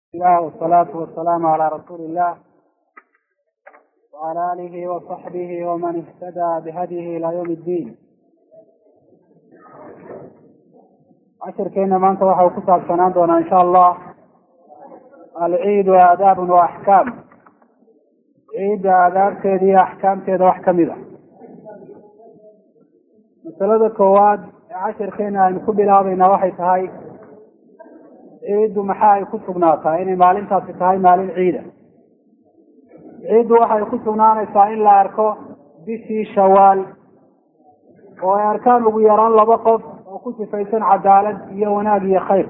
الله والصلاة والسلام على رسول الله وعلى آله وصحبه ومن اهتدى بهديه إلى يوم الدين cashirkeena maanta waxa uu ku saabsanaan doonaa insha allah alciidu aadaabun wa axkaam ciidda aadaabteeda iyo axkaamteeda wax kamid a masalada koowaad ee cashirkeena aynu ku bilaabayna waxay tahay ciiddu maxaa ay ku sugnaataa inay maalintaasi tahay maalin ciida ciiddu waxay ku sugnaanaysaa in la arko bishii shawaal oo ay arkaan ugu yaraan laba qof oo ku sifaysan cadaalad iyo wanaag iyo khayr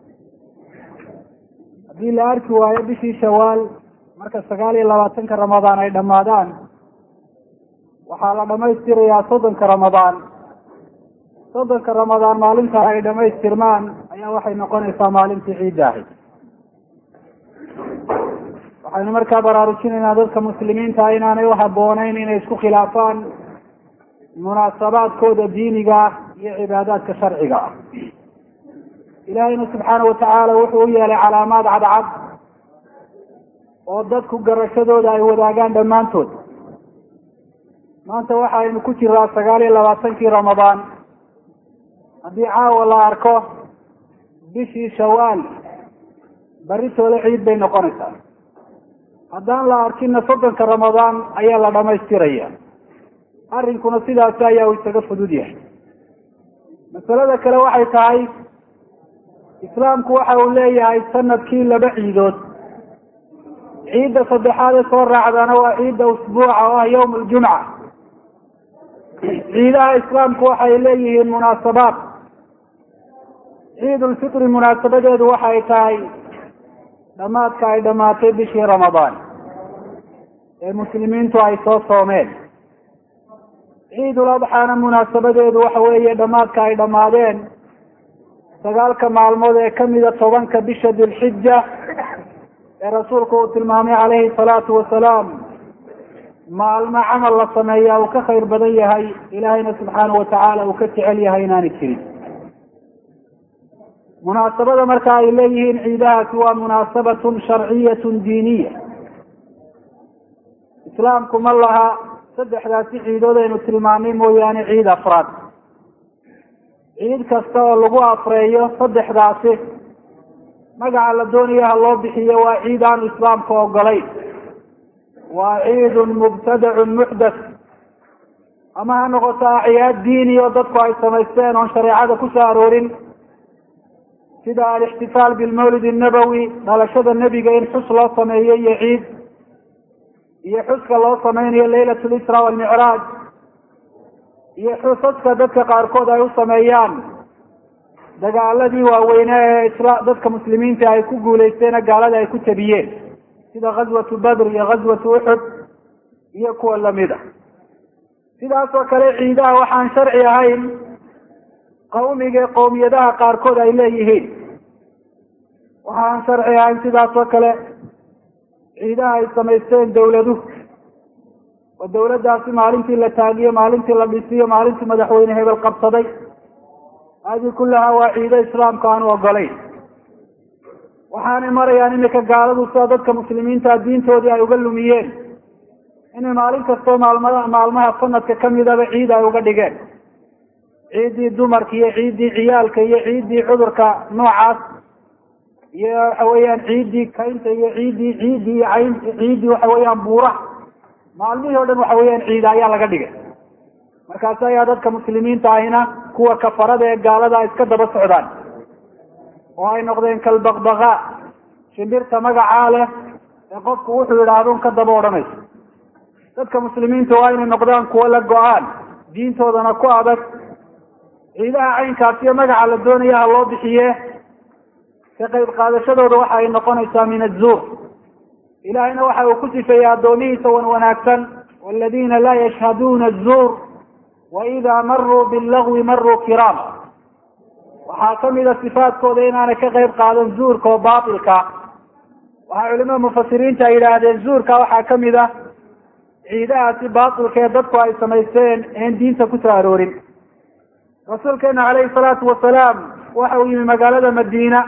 haddii la arki waayo bishii shawaal marka sagaal iyo labaatanka ramadaan ay dhammaadaan waxaa la dhamaystirayaa soddonka ramadaan soddonka ramadaan maalinta ay dhamaystirmaan ayaa waxay noqonaysaa maalintii ciidda ahayd waxaynu markaa baraarujinaynaa dadka muslimiinta inaanay u habbooneyn inay isku khilaafaan munaasabaadkooda diiniga ah iyo cibaadaadka sharciga ah ilaahayna subxaana watacaala wuxuu u yeelay calaamaad cadcad oo dadku garashadooda ay wadaagaan dhammaantood maanta waxaynu ku jiraa sagaal iyo labaatankii ramadaan haddii caawa la arko bishii shawaal baritoole ciid bay noqonaysaa haddaan la arkina soddonka ramadaan ayaa la dhamaystiraya arrinkuna sidaasi ayaa uu isaga fudud yahay masalada kale waxay tahay islaamku waxa uu leeyahay sanadkii laba ciidood ciidda saddexaad ee soo raacdana waa ciidda usbuuca oo ah yawm aljumca ciidaha islaamku waxay leeyihiin munaasabaad ciid ulfitri munaasabadeedu waxay tahay dhamaadka ay dhamaatay bishii ramadaan ee muslimiintu ay soo soomeen ciidul adxaana munaasabadeedu waxa weeye dhamaadka ay dhammaadeen sagaalka maalmood ee kamida tobanka bisha dilxija ee rasuulku uu tilmaamay calayhi salaatu wasalaam maalmo camal la sameeyaa uu ka khayr badan yahay ilaahayna subxaana watacaala uu ka jecel yahay inaanay jirin munaasabada marka ay leeyihiin ciidahaasi waa munaasabatun sharciyatun diiniya islaamku ma laha saddexdaasi ciidood aynu tilmaamay mooyaane ciid afraad ciid kasta oo lagu afreeyo saddexdaasi magaca la doonayo ha loo bixiyo waa ciid aanu islaamka ogolayn waa ciidun mubtadacun muxdath ama ha noqoto acyaad diini oo dadku ay samaysteen oon shareecada ku soo aroorin sida alixtifaal bilmawlid annabowi dhalashada nebiga in xus loo sameeyo iyo ciid iyo xuska loo sameynayo laylat lisra walmicraaj iyo xusaska dadka qaarkood ay u sameeyaan dagaaladii waaweyne ee isla dadka muslimiinta ay ku guuleysteena gaalada ay ku jabiyeen sida ghazwatu badr iyo ghazwatu uxud iyo kuwa lamida sidaas oo kale ciidaha waxaan sharci ahayn qawmiga qowmiyadaha qaarkood ay leeyihiin waxaan sharci ahayn sidaas oo kale ciidaha ay samaysteen dawladuhu oo dawladdaasi maalintii la taagiyo maalintii la dhisiyo maalintii madaxweyne hebel qabsaday hadi kullaha waa ciido islaamka aanu ogolayn waxaanay marayaan imika gaaladu sida dadka muslimiinta diintoodii ay uga lumiyeen inay maalin kastoo maalmada maalmaha sanadka kamidaba ciid ay uga dhigeen ciiddii dumarka iyo ciiddii ciyaalka iyo ciiddii cudurka noocaas iyo waxa weeyaan ciiddii kaynta iyo ciiddii ciiddii iyo cayn ciiddii waxa weeyaan buuraha maalmihii o dhan waxa weeyaan ciida ayaa laga dhigay markaas ayaa dadka muslimiinta ahina kuwa kafarada ee gaalada iska daba socdaan oo ay noqdeen kalbaqbaqa shimbirta magacaa leh ee qofku wuxuu yidhaahdo ka daba odhanayso dadka muslimiinta waa inay noqdaan kuwo la go-aan diintoodana ku adag ciidaha caynkaas iyo magaca la doonaya ha loo bixiye ka qayb qaadashadooda waxa ay noqonaysaa min azuur ilahayna waxa uu ku sifeeyey addoomihiisa wan wanaagsan waladiina laa yashhaduuna azuur wa idaa maruu billagwi maruu kiraama waxaa kamida sifaadkooda inaanay ka qayb qaadan zuurka oo baatilka waxaa culimada mufasiriinta ay yidhaahdeen zuurka waxaa kamid a ciidahaasi baatilka ee dadku ay samaysteen een diinta ku soo aroorin rasuulkeena caleyhi salaatu wasalaam waxa uu yimi magaalada madiina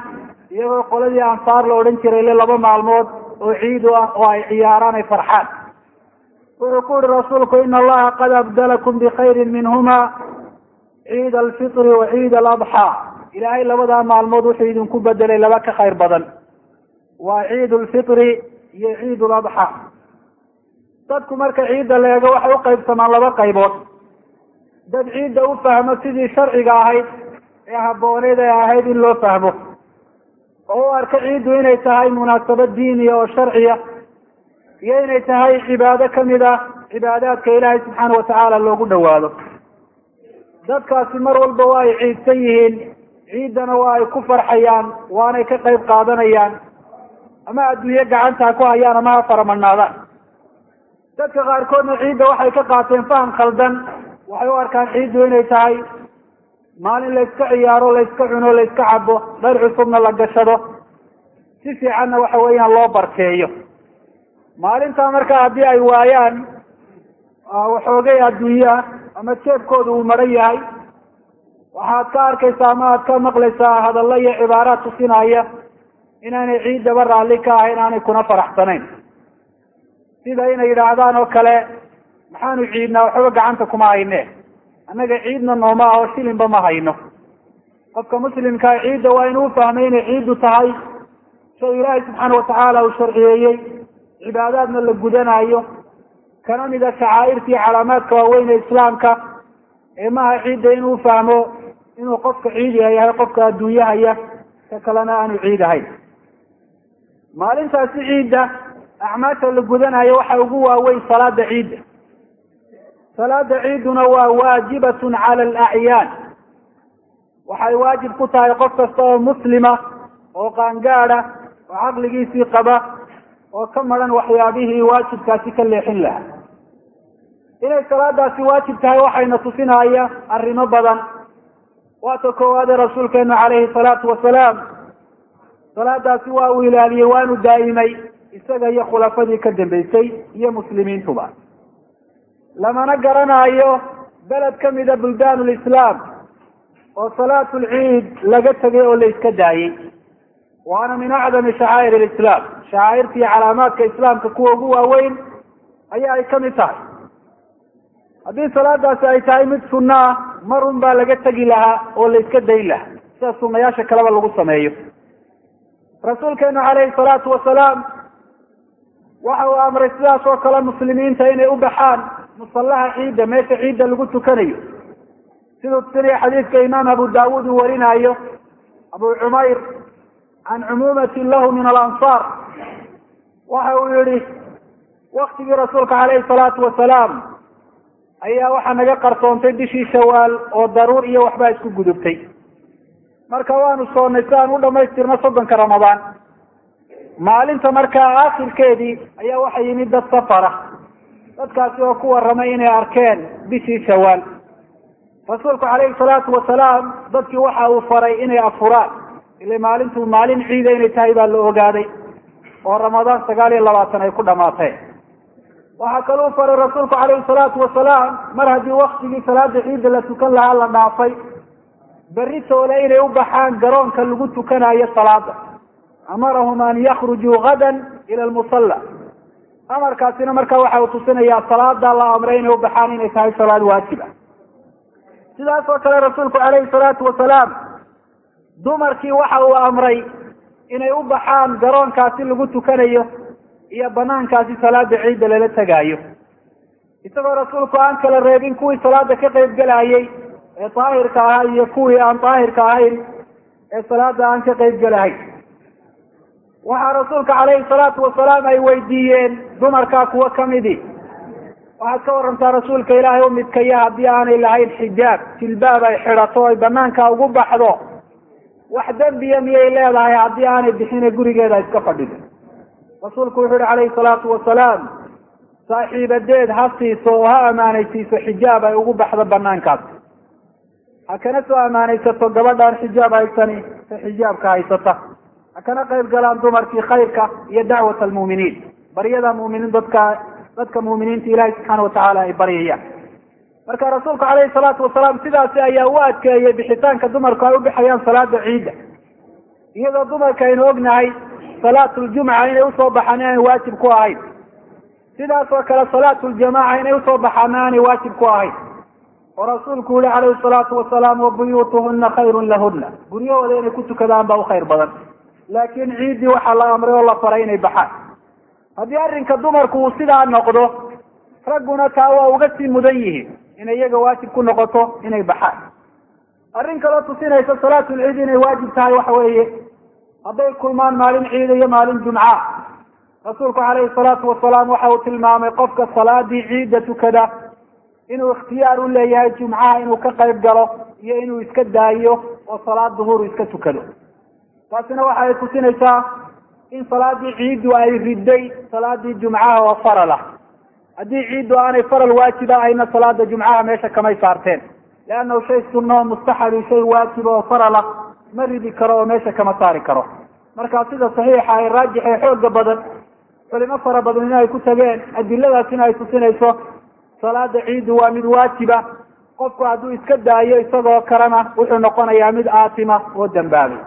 iyagoo qoladii ansaar la odhan jiray le laba maalmood oo ciid u ah oo ay ciyaaraan ay farxaan wuxuu ku yihi rasuulku ina allaha qad abdalakum bikhayrin minhuma ciid alfitri wa ciid aladxaa ilaahay labadaa maalmood wuxuu idinku bedelay laba ka khayr badan waa ciid lfitri iyo ciid ladxaa dadku marka ciidda la eego waxay uqaybsamaan laba qaybood dad ciidda u fahmo sidii sharciga ahayd ee habbooneyd ee ahayd in loo fahmo oo u arka ciiddu inay tahay munaasabad diiniya oo sharciya iyo inay tahay cibaado kamid ah cibaadaadka ilaahay subxaana watacaala loogu dhawaado dadkaasi mar walba waa ay ciidsan yihiin ciiddana waa ay ku farxayaan waanay ka qayb qaadanayaan ama adduunye gacanta ha ku hayaan ama ha faramanaadaan dadka qaarkoodna ciidda waxay ka qaateen faham khaldan waxay u arkaan ciiddu inay tahay maalin layska ciyaaro layska cuno layska cabo dhar cusubna la gashado si fiicanna waxa weeyaan loo barkeeyo maalintaa marka haddii ay waayaan waxoogay adduunye ah ama jeebkooda uu maran yahay waxaad ka arkaysaa ama aad ka maqlaysaa hadallo iyo cibaaraad tusinaya inaanay ciiddaba raalli ka ahayn aanay kuna faraxsanayn sida inay yidhaahdaan oo kale maxaanu ciidnaa waxba gacanta kuma hayne annaga ciidna nooma ah oo shilinba ma hayno qofka muslimkaa ciidda waa inuu fahmay inay ciiddu tahay shay ilaahay subxaana watacaala uu sharciyeeyey cibaadaadna la gudanayo kana mida shacaa'irta iyo calaamaadka waaweyn ee islaamka ee maha ciidda inuu fahmo inuu qofka ciidiha yahay qofka adduunyahaya ka kalena aanu ciid ahayn maalintaasi ciidda acmaasha la gudanayo waxa ugu waaweyn salaada ciidda salaada ciidduna waa waajibatun cala alacyaan waxay waajib ku tahay qof kasta oo muslima oo qaangaada oo caqligiisii qaba oo ka maran waxyaabihii waajibkaasi ka leexin lahaa inay salaadaasi waajib tahay waxayna tusinaya arrimo badan waata koowaade rasuulkeenu calayhi salaatu wasalaam salaadaasi waa uu ilaaliyey waanu daa'imay isaga iyo khulafadii ka dambeysay iyo muslimiintuba lamana garanayo beled ka mida buldaan lislaam oo salaatu lciid laga tegay oo la iska daayey waana min acdami shacaa'ir lislaam shacaa'irta iyo calaamaadka islaamka kuwa ugu waaweyn ayaa ay kamid tahay haddii salaadaasi ay tahay mid sunno ah marun baa laga tegi lahaa oo la iska dayn lahaa sida sunayaasha kaleba lagu sameeyo rasuulkeenu calayhi salaatu wasalaam waxa uu amray sidaas oo kale muslimiinta inay u baxaan musallaha ciidda meesha ciidda lagu tukanayo siduu tusinaya xadiidka imaam abu daawuud uu warinayo abu cumayr can cumuumatin lahu min alansaar waxa uu yihi waktigii rasuulka calayhi salaatu wasalaam ayaa waxaa naga qarsoontay bishii shawaal oo daruur iyo waxbaa isku gudubtay marka waanu soonnay si aan u dhamaystirno soddonka ramadaan maalinta markaa aakhirkeedii ayaa waxa yimid dad safara dadkaasi oo ku warramay inay arkeen bishii shawaal rasuulku calayhi salaatu wasalaam dadkii waxa uu faray inay afuraan ila maalintu maalin ciida inay tahay baa la ogaaday oo ramadaan sagaal iyo labaatan ay ku dhamaateen waxaa kaluu faray rasuulku calayhi salaatu wasalaam mar haddii waktigii salaada ciidda la tukan lahaa la dhaafay berri toole inay u baxaan garoonka lagu tukanayo salaada amarahum an yakrujuu gadan ila lmusalla amarkaasina marka waxa uu tusinayaa salaada la amray inay u baxaan inay tahay salaad waajib ah sidaas oo kale rasuulku calayhi salaatu wasalaam dumarkii waxa uu amray inay u baxaan garoonkaasi lagu tukanayo iyo banaankaasi salaada ciidda lala tegaayo isagoo rasuulku aan kala reebin kuwii salaada ka qayb gelayay ee daahirka ahaa iyo kuwii aan daahirka ahayn ee salaada aan ka qayb gelahayn waxaa rasuulka calayhi salaatu wasalaam ay weydiiyeen dumarkaa kuwo kamidi waxaad ka warantaa rasuulka ilaahay u midkaya haddii aanay lahayn xijaab jilbaab ay xidhato ay banaanka ugu baxdo wax dembiya miyay leedahay haddii aanay bixine gurigeeda iska fadhido rasuulku wuxu uhi calayhi salaatu wasalaam saaxiibadeed ha siiso oo ha amaanaysiiso xijaab ay ugu baxdo banaankaas ha kana soo amaanaysato gabadhaan xijaab haysani ta xijaabka haysata ha kana qayb galaan dumarkii khayrka iyo dacwat almu'miniin baryada mu'miniin dadka dadka mu'miniinta ilahi subxaana watacaala ay baryayaan marka rasuulku calayhi salaatu wasalaam sidaasi ayaa u adkeeyey bixitaanka dumarku ay u bixayaan salaada ciidda iyadoo dumarka aynu ognahay salaatuljumca inay usoo baxaan inaan waajib ku ahayn sidaas oo kale salaatuljamaaca inay usoo baxaana aanay waajib ku ahayn oo rasuulku yihi calayhi salaatu wasalaam wabuyuutuhuna khayrun lahuna guryahooda inay ku tukadaan baa u khayr badan laakiin ciiddii waxaa la amray oo la faray inay baxaan haddii arrinka dumarku uu sidaa noqdo ragguna taa waa uga sii mudan yihiin inay iyaga waajib ku noqoto inay baxaan arrin kaloo tusinaysa salaatulciid inay waajib tahay waxa weeye hadday kulmaan maalin ciida iyo maalin jumca rasuulku calayhi salaatu wasalaam waxa uu tilmaamay qofka salaadii ciidda tukada inuu ikhtiyaar u leeyahay jumcaha inuu ka qayb galo iyo inuu iska daayo oo salaad duhur iska tukado taasina waxa ay tusinaysaa in salaadii ciiddu ay riday salaadii jumcaha oo faral ah haddii ciiddu aanay faral waajiba ahayna salaada jumcaha meesha kamay saarteen leannahu shay sunno mustaxabi shay waajiba oo faral ah ma ridi karo oo meesha kama saari karo marka sida saxiixa ee raajix ee xooga badan culimo fara badan in ay ku tageen adiladaasina ay tusinayso salaada ciiddu waa mid waajiba qofku hadduu iska daayo isagoo kalena wuxuu noqonayaa mid aatima oo dambaabay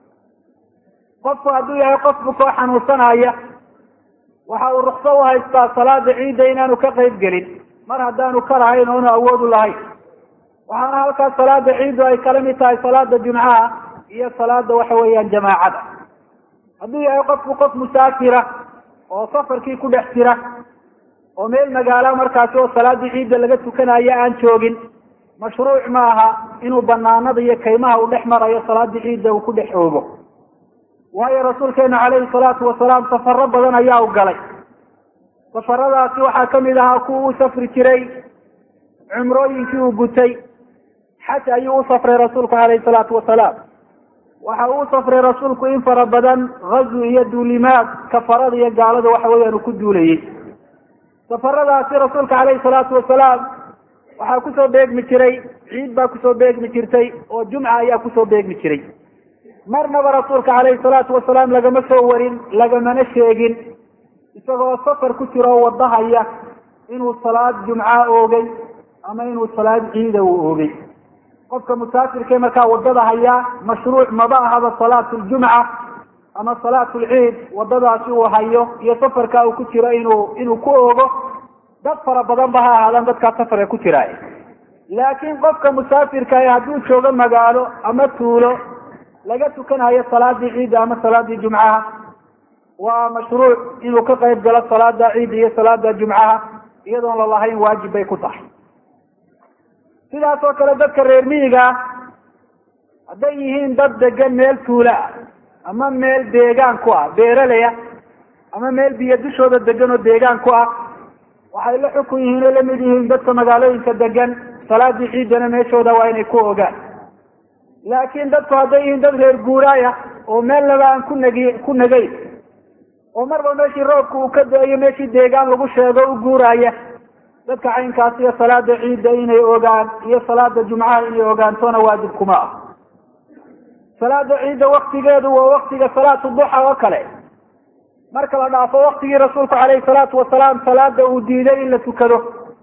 qofku hadduu yahay qof bukoo xanuunsanaya waxa uu rukso u haystaa salaada ciidda inaanu ka qayb gelin mar haddaanu ka lahayn oonu awoodu lahayn waxaana halkaas salaada ciiddu ay kala mid tahay salaada jumcaha iyo salaada waxa weeyaan jamaacada hadduu yahay qofku qof musaafira oo safarkii ku dhex jira oo meel magaala markaasi oo salaadii ciidda laga tukanayo aan joogin mashruuc ma aha inuu banaanada iyo kaymaha uu dhex marayo salaadii ciidda uu ku dhex oogo waayo rasuulkeenu calayhi salaatu wasalaam safaro badan ayaa u galay safaradaasi waxaa kamid ahaa kuwa u safri jiray cumrooyinkii uu gutay xaj ayuu u safray rasuulku calayhi salaatu wasalaam waxa uu safray rasuulku in fara badan ghazu iyo duulimaad kafarada iyo gaalada waxa weeyaan uu ku duulayey safaradaasi rasuulka calayhi salaatu wasalaam waxaa kusoo beegmi jiray ciid baa kusoo beegmi jirtay oo jumca ayaa kusoo beegmi jiray marnaba rasuulka calayhi salaatu wasalaam lagama soo warin lagamana sheegin isagoo safar ku jiro oo wadahaya inuu salaad jumca oogay ama inuu salaad ciida uu oogay qofka musaafirkee markaa wadada hayaa mashruuc maba ahaba salaatu ljumca ama salaatu lciid wadadaasi uu hayo iyo safarka uu ku jiro inuu inuu ku oogo dad fara badan ba ha ahaadaan dadkaa safarka ku jiraay laakiin qofka musaafirka ee hadduu joogo magaalo ama tuulo laga tukanayo salaadii ciidda ama salaadii jumcaha waa mashruuc inuu ka qayb galo salaada ciidda iyo salaada jumcaha iyadoon lalahayn waajib bay ku tahay sidaas oo kale dadka reer miyiga hadday yihiin dad degan meel tuula ah ama meel deegaan ku ah beeraleya ama meel biyo dushooda degan oo deegaan ku ah waxay la xukun yihiin oo lamid yihiin dadka magaalooyinka degan salaadii ciiddana meeshooda waa inay ku ogaan laakiin dadku hadday yihiin dad reer guuraaya oo meel laba aan ku nagi ku nagayn oo marba meeshii roobka uu ka do-ayo meeshii deegaan lagu sheego u guuraaya dadka caynkaas iyo salaada ciidda inay ogaan iyo salaada jumcaha inay ogaantoona waajib kuma ah salaada ciidda waktigeedu waa waktiga salaatu duxa oo kale marka la dhaafo waktigii rasuulku calayhi salaatu wasalaam salaada uu diiday in la tukado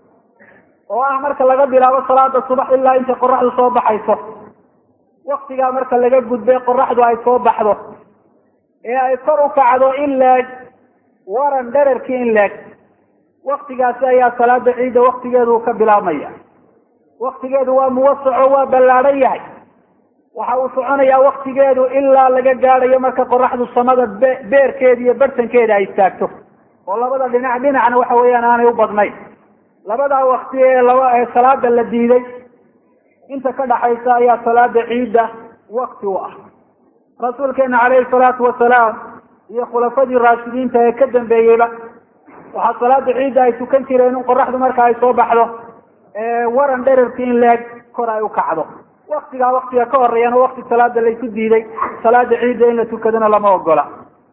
oo ah marka laga bilaabo salaada subax ilaa intay qoraxdu soo baxayso waktigaa marka laga gudbay qoraxdu ay soo baxdo ee ay kor u kacdo in leeg waran dherarkii in leeg waktigaasi ayaa salaada ciidda waktigeedu ka bilaabmaya waktigeedu waa muwasaco waa ballaadhan yahay waxa uu soconayaa waktigeedu ilaa laga gaadhayo marka qoraxdu samada be beerkeeda iyo bartankeeda ay istaagto oo labada dhinac dhinacna waxa weeyaan aanay u badnayn labadaa wakti ee laba ee salaada la diiday inta ka dhaxaysa ayaa salaada ciidda wakti u ah rasuulkeena calayhi salaatu wasalaam iyo khulafadii raashidiinta ee ka dambeeyeyba waxaa salaada ciidda ay tukan jireen in qoraxdu marka ay soo baxdo waran dherarki in leeg kor ay u kacdo waktigaa waktiga ka horeeyana wakti salaada laysu diiday salaada ciidda in la tukadana lama ogola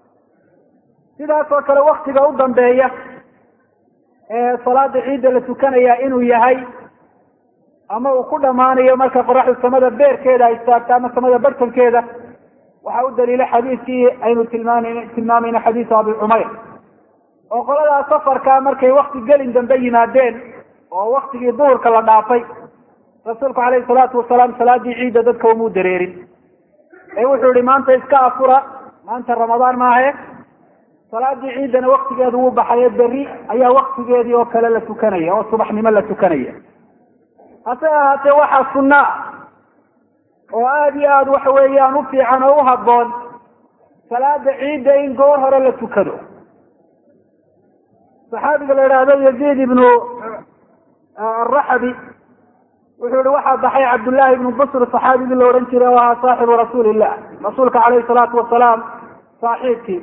sidaas oo kale waktiga u dambeeya ee salaada ciidda la tukanaya inuu yahay ama uu ku dhamaanayo marka qoraxdu samada beerkeeda ay istaagto ama samada bartankeeda waxaa u daliila xadiiskii aynu tilmaam tilmaamayna xadiisu abi cumayr oo qoladaa safarka markay wakti gelin dambe yimaadeen oo waktigii duhurka la dhaafay rasuulku calayhi salaatu wasalaam salaadii ciidda dadka umuu dareerin ee wuxuu yihi maanta iska afura maanta ramadaan maahe salaadii ciidana waktigeedu wuu baxaye berri ayaa waktigeedii oo kale la tukanaya oo subaxnimo la tukanaya hase ahaatee waxaa sunna oo aada iyo aada waxa weeyaan u fiican oo u habboon salaada ciidda in goor hore la tukado saxaabiga la idhaahdo yaziid ibnu araxabi wuxuu yihi waxaa baxay cabdullaahi ibnu busr saxaabigii la odhan jiray oo ahaa saaxibu rasuuli illah rasuulka caleyhi salaatu wasalaam saaxiibkii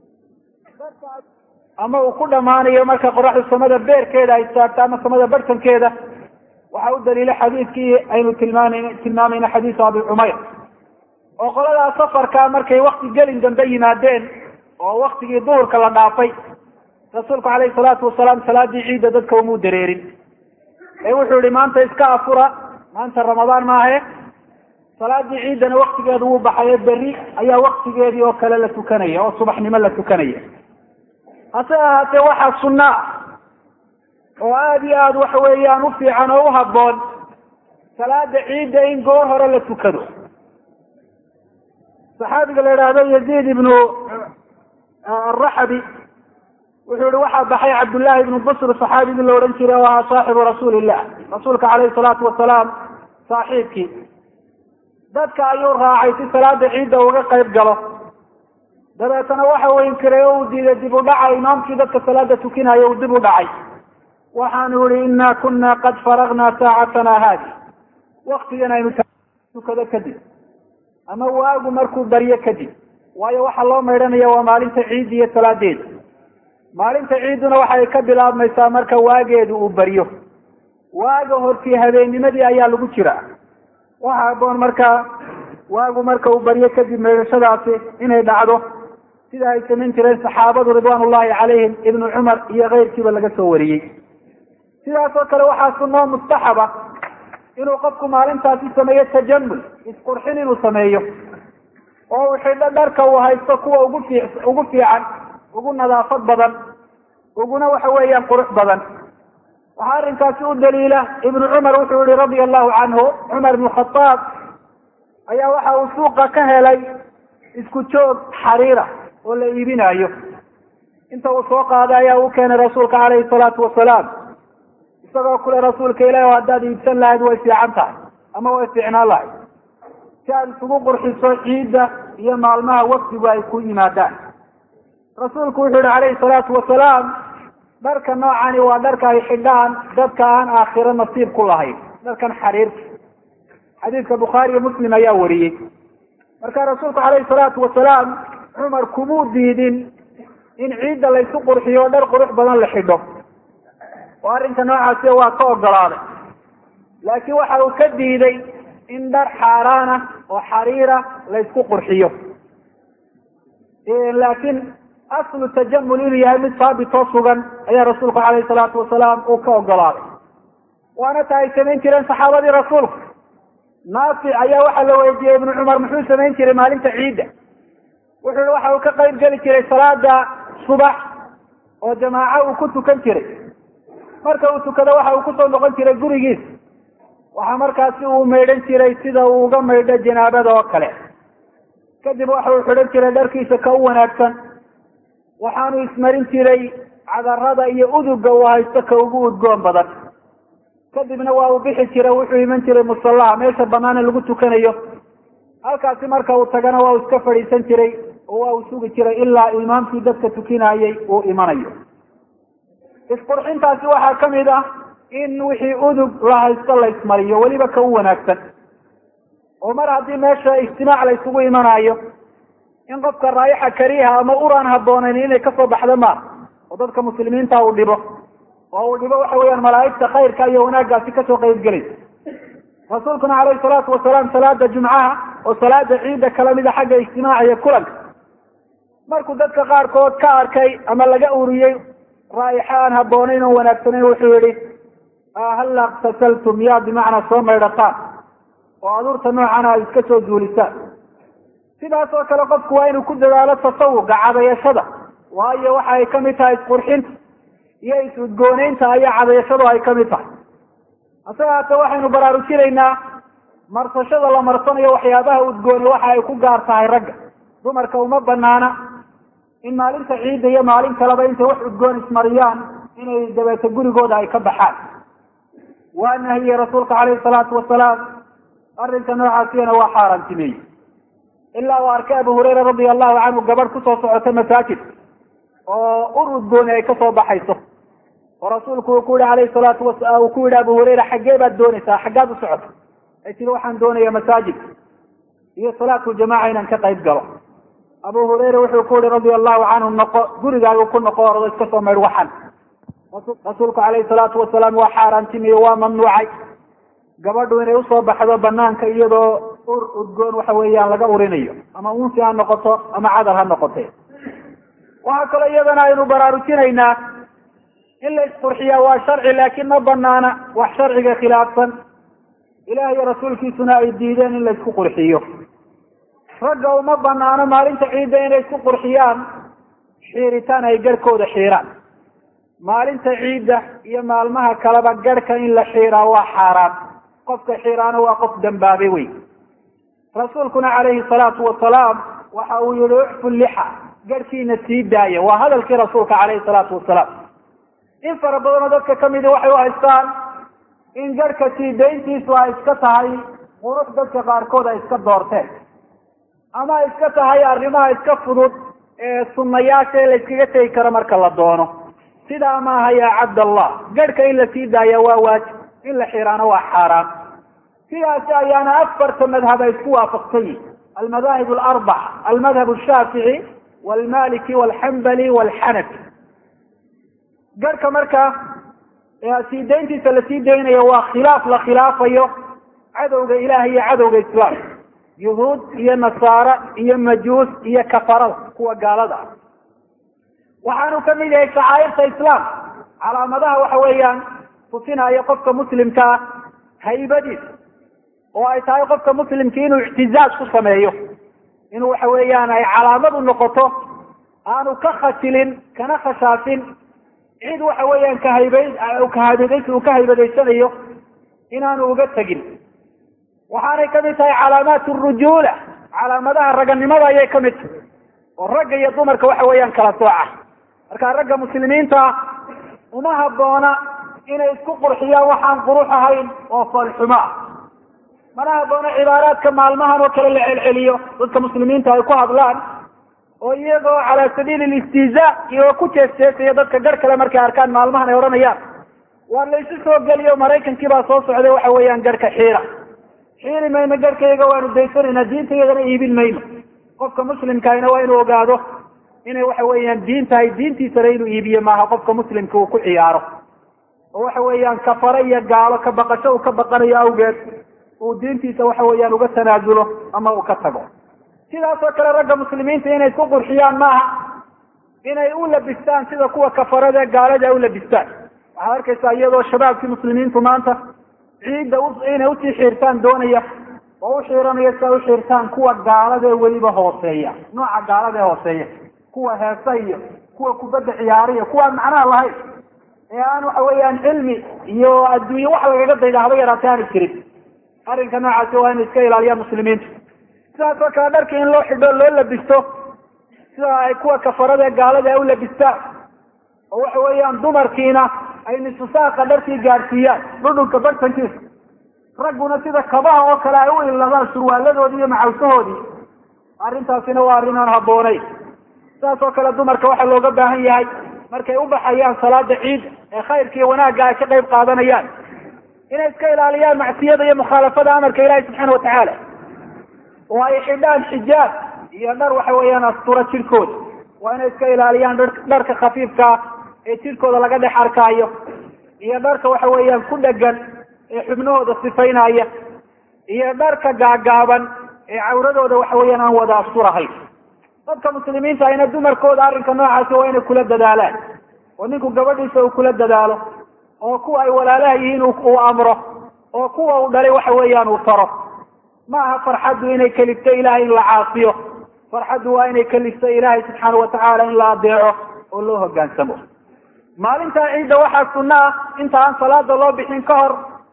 ama uu ku dhammaanayo marka qoraxdu samada beerkeeda ay taagto ama samada barhtankeeda waxaa u daliila xadiidkii aynu tilmaamn tilmaamayna xadiisu abi cumayr oo qoladaa safarkaa markay wakti gelin dambe yimaadeen oo waktigii duhurka la dhaafay rasuulku caleyhi salaatu wasalaam salaadii ciidda dadka umuu dareerin ee wuxuu yihi maanta iska afura maanta ramadaan maahe salaadii ciiddana waktigeedu wuu baxaye berri ayaa waktigeedii oo kale la tukanaya oo subaxnimo la tukanaya hase ahaatee waxaa sunna oo aada iyo aada waxa weeyaan u fiican oo u habboon salaada ciidda in goor hore la tukado saxaabiga la idhaahdo yaziid ibnu araxabi wuxuu yihi waxaa baxay cabdullaahi ibnu busr saxaabigii la odhan jiray oo ahaa saaxibu rasuuli illah rasuulka caleyhi salaatu wasalaam saaxiibkii dadka ayuu raacay si salaada ciidda uga qayb galo dabeetana waxa uu inkiray oo uu diiday dib u dhaca imaamkii dadka salaada tukinayo uu dib u dhacay waxaanu yihi inna kuna qad faragna saacatana haadi waktigan aynu tukado kadib ama waagu markuu baryo kadib waayo waxaa loo maydhanaya waa maalinta ciidda iyo salaadeeda maalinta ciidduna waxay ka bilaabmaysaa marka waageedu uu baryo waaga hortii habeennimadii ayaa lagu jiraa waxa aboon markaa waagu marka uu baryo kadib maydhashadaasi inay dhacdo sida ay samayn jireen saxaabadu ridwaan ullahi calayhim ibnu cumar iyo keyrkiiba laga soo wariyey sidaas oo kale waxaa sunnoo mustaxaba inuu qofku maalintaasi sameeyo tajamul isqurxin inuu sameeyo oo uu xidho dharka uu haysto kuwa ugu fi ugu fiican ugu nadaafad badan uguna waxa weeyaan qurux badan waxaa arrinkaasi u daliila ibnu cumar wuxuu yihi radia allahu canhu cumar ibnu khadaab ayaa waxa uu suuqa ka helay isku joog xariira oo la iibinayo inta uu soo qaaday ayaa u keenay rasuulka caleyhi salaatu wasalaam isagoo kule rasuulka ilahi o haddaad iibsan lahayd way fiican tahay ama way fiicnaan lahayd si aad isugu qurxiso ciidda iyo maalmaha wafdigu ay ku yimaadaan rasuulku wuxuu yihi calayhi salaatu wasalaam dharka noocani waa dharka ay xidhaan dadka aan aakhiro nasiib ku lahayn dharkan xariirka xadiidka bukhaari iyo muslim ayaa wariyey marka rasuulku calayhi salaatu wasalaam cumar kumuu diidin in ciidda laysu qurxiyo dhar qurux badan la xidho oo arrinka noocaasi waa ka ogolaaday laakiin waxa uu ka diiday in dhar xaaraana oo xariira laysku qurxiyo laakiin aslu tajamul inuu yahay mid saabitoo sugan ayaa rasuulku calayhi salaatu wasalaam uu ka ogolaaday waana ta ay samayn jireen saxaabadii rasuulku naafic ayaa waxaa la weydiiyey ibnu cumar muxuu samayn jiray maalinta ciidda wuxuu yihi waxa uu ka qayb geli jiray salaada subax oo jamaaco uu ku tukan jiray marka uu tukado waxa uu kusoo noqon jiray gurigiis waxaa markaasi uu maydhan jiray sida uu uga maydho janaabada oo kale kadib waxa uu xidhan jiray dharkiisa ka u wanaagsan waxaanu ismarin jiray cadarada iyo uduga uu haysto ka ugu udgoon badan kadibna waa uu bixi jiray wuxuu iman jiray musallaha meesha banaane lagu tukanayo halkaasi marka uu tagana waa uu iska fadhiisan jiray oo waa uu sugi jiray ilaa imaamkii dadka tukinayay uu imanayo isqurxintaasi waxaa ka mid ah in wixii udug la haysto la ismariyo weliba ka u wanaagsan oo mar haddii meesha ijtimaac la isugu imanayo in qofka raayaxa kariiha ama uraan habboonayn inay kasoo baxdo ma oo dadka muslimiinta uu dhibo oo uu dhibo waxa weeyaan malaa'igta khayrka iyo wanaaggaasi kasoo qayb gelaysa rasuulkuna calayhi salaatu wasalaam salaada jumcaha oo salaada ciidda kala mida xagga ijtimaaca iyo kulanka markuu dadka qaarkood ka arkay ama laga uriyey raa'ixa aan habboonayn oo wanaagsanayn wuxuu yihi halla iktasaltum yaa bimacnaa soo maydhataan oo aduurta noocana ay iska soo duulisaan sidaas oo kale qofku waa inuu ku dadaalo tasawuga cadayashada waayo waxa ay kamid tahay isqurxinta iyo is-udgooneynta ayaa cadayashadu ay kamid tahay hase haatee waxaynu baraarujinaynaa marsashada la marsanayo waxyaabaha udgooni waxa ay ku gaar tahay ragga dumarka uma banaana in maalinta ciidda iyo maalin kaleba intay wax udgoon ismariyaan inay dabeeto gurigooda ay ka baxaan waa nahiyey rasuulka caleyhi salaatu wasalaam arrinka noocaasiyana waa xaaraantimeeyey ilaa uu arkay abu hurayra radia allahu canhu gabadh kusoo socota masaajid oo ur udgooni ay kasoo baxayso oo rasuulku uu ku yihi alayhi salaatu wa uu ku yihi abu hurayra xaggee baad doonaysaa xaggaad u socota ay tiri waxaan doonayaa masaajid iyo salaatu jamaca inaan ka qayb galo abu hurayra wuxuu ku yihi radia allahu canhu noqo gurigaagu ku noqo ordo iska soo maydh waxan rasuulku calayhi salaatu wasalaam waa xaaraantimiye waa mamnuucay gabadhu inay usoo baxdo banaanka iyadoo ur udgoon waxa weeyaan laga urinayo ama unsi ha noqoto ama cadar ha noqote waxaa kaloo iyadana aynu baraarujinaynaa in la isqurxiyaa waa sharci laakiin ma banaana wax sharciga khilaafsan ilaah iyo rasuulkiisuna ay diideen in la isku qurxiyo ragga uma banaano maalinta ciidda inay isku qurxiyaan xiiritaan ay garhkooda xiiraan maalinta ciidda iyo maalmaha kaleba garhka in la xiiraa waa xaaraan qofka xiiraana waa qof dambaabay wey rasuulkuna calayhi salaatu wasalaam waxa uu yihi uxfu lixa garhkiina sii daaya waa hadalkii rasuulka calayhi salaatu wasalaam in fara badanoo dadka kamidi waxay u haystaan in garhka sii dayntiisu ay iska tahay qurux dadka qaarkood ay iska doorteen ama ay iska tahay arrimaha iska fudud ee sunayaasha ee la iskaga tegi karo marka la doono sidaa maaha yaa cabdallah garhka in la sii daaya waa waajib in la xiraano waa xaaraan sidaasi ayaana afarta madhab ay isku waafaqsan yihin almadaahib alarbaca almadhab ashaafici walmaliki walxambali walxanafi garhka marka sii dayntiisa la sii daynayo waa khilaaf la khilaafayo cadowga ilaah iyo cadowga islaam yuhuud iyo nasaara iyo majuus iyo kafarada kuwa gaalada ah waxaanu kamid yahay shacaairta islaam calaamadaha waxa weeyaan tusinaayo qofka muslimka ah haybadiisa oo ay tahay qofka muslimki inuu ictizaaz ku sameeyo inuu waxa weeyaan ay calaamad u noqoto aanu ka khasilin kana khashaafin cid waxa weeyaan kahaybayd kahaybadays uu ka haybadaysanayo inaanu uga tegin waxaanay kamid tahay calaamaat rujuula calaamadaha raganimada ayay kamid tahay oo ragga iyo dumarka waxa weeyaan kala sooca marka ragga muslimiinta uma haboona inay isku qurxiyaan waxaan qurux ahayn oo foolxumo ah mana haboona cibaaraadka maalmahan oo kale la celceliyo dadka muslimiinta ay ku hadlaan oo iyagoo calaa sabiili listiza iyagoo ku jeesjeesaya dadka gar kale markay arkaan maalmahan ay odhanayaan waa laysu soo geliyo maraykankii baa soo socday waxa weeyaan garhka xiira xiiri mayno garhkayga waanu daysanayna diintayadana iibin mayno qofka muslimkaayna waa inuu ogaado inay waxa weeyaan diin tahay diintiisana inuu iibiyo maaha qofka muslimka uu ku ciyaaro oo waxa weeyaan kafare iyo gaalo ka baqasho uu ka baqanayo awgeed uu diintiisa waxa weeyaan uga tanaasulo ama uu ka tago sidaas oo kale ragga muslimiinta inay isku qurxiyaan maaha inay u labistaan sida kuwa kafarada gaalada ay u labistaan waxaad arkaysaa iyadoo shabaabkii muslimiintu maanta ciidda inay usii xiirtaan doonaya oo u xiiranaya si ay u xiirtaan kuwa gaalada ee weliba hooseeya nooca gaalada ee hooseeya kuwa heesa iyo kuwa kubadda ciyaariya kuwaan macnaha lahayn ee aan waxa weeyaan cilmi iyo adduunye wax lagaga dayda haba yaraatay aanu jirin arrinka noocaasi waa inay iska ilaaliyaan muslimiintu sidaas oo kale dharka in loo xidho loo labisto sida ay kuwa kafarada ee gaalada ay u labistaan oo waxa weeyaan dumarkiina ay nisusaaqa dharkii gaadhsiiyaan dhudhunka bartankiisa ragguna sida kabaha oo kale ay u iladaan surwaaladoodii iyo macawsahoodii arrintaasina waa arrin aan habboonayn sidaas oo kale dumarka waxaa looga baahan yahay markay u baxayaan salaada ciid ee khayrka iyo wanaagga ay ka qayb qaadanayaan inay iska ilaaliyaan macsiyada iyo mukhaalafada amarka ilaahi subxaana watacaala oo ay xidhaan xijaab iyo dhar waxa weeyaan astura jirkooda waa inay iska ilaaliyaan dharka khafiifkaa ee jirkooda laga dhex arkaayo iyo dharka waxa weeyaan ku dhegan ee xubnahooda sifaynaya iyo dharka gaagaaban ee cawradooda waxa weeyaan aan wada asturahayn dadka muslimiinta ayna dumarkooda arrinka noocaasi waa inay kula dadaalaan oo ninku gabadhiisa uu kula dadaalo oo kuwa ay walaalaha yihiin uu amro oo kuwa uu dhalay waxa weeyaan uu taro ma aha farxaddu inay kelifto ilahay in la caasiyo farxaddu waa inay kelifto ilaahay subxaana watacaala in la adeeco oo loo hogaansamo maalintaa ciidda waxaa sunno ah inta aan salaada loo bixin ka hor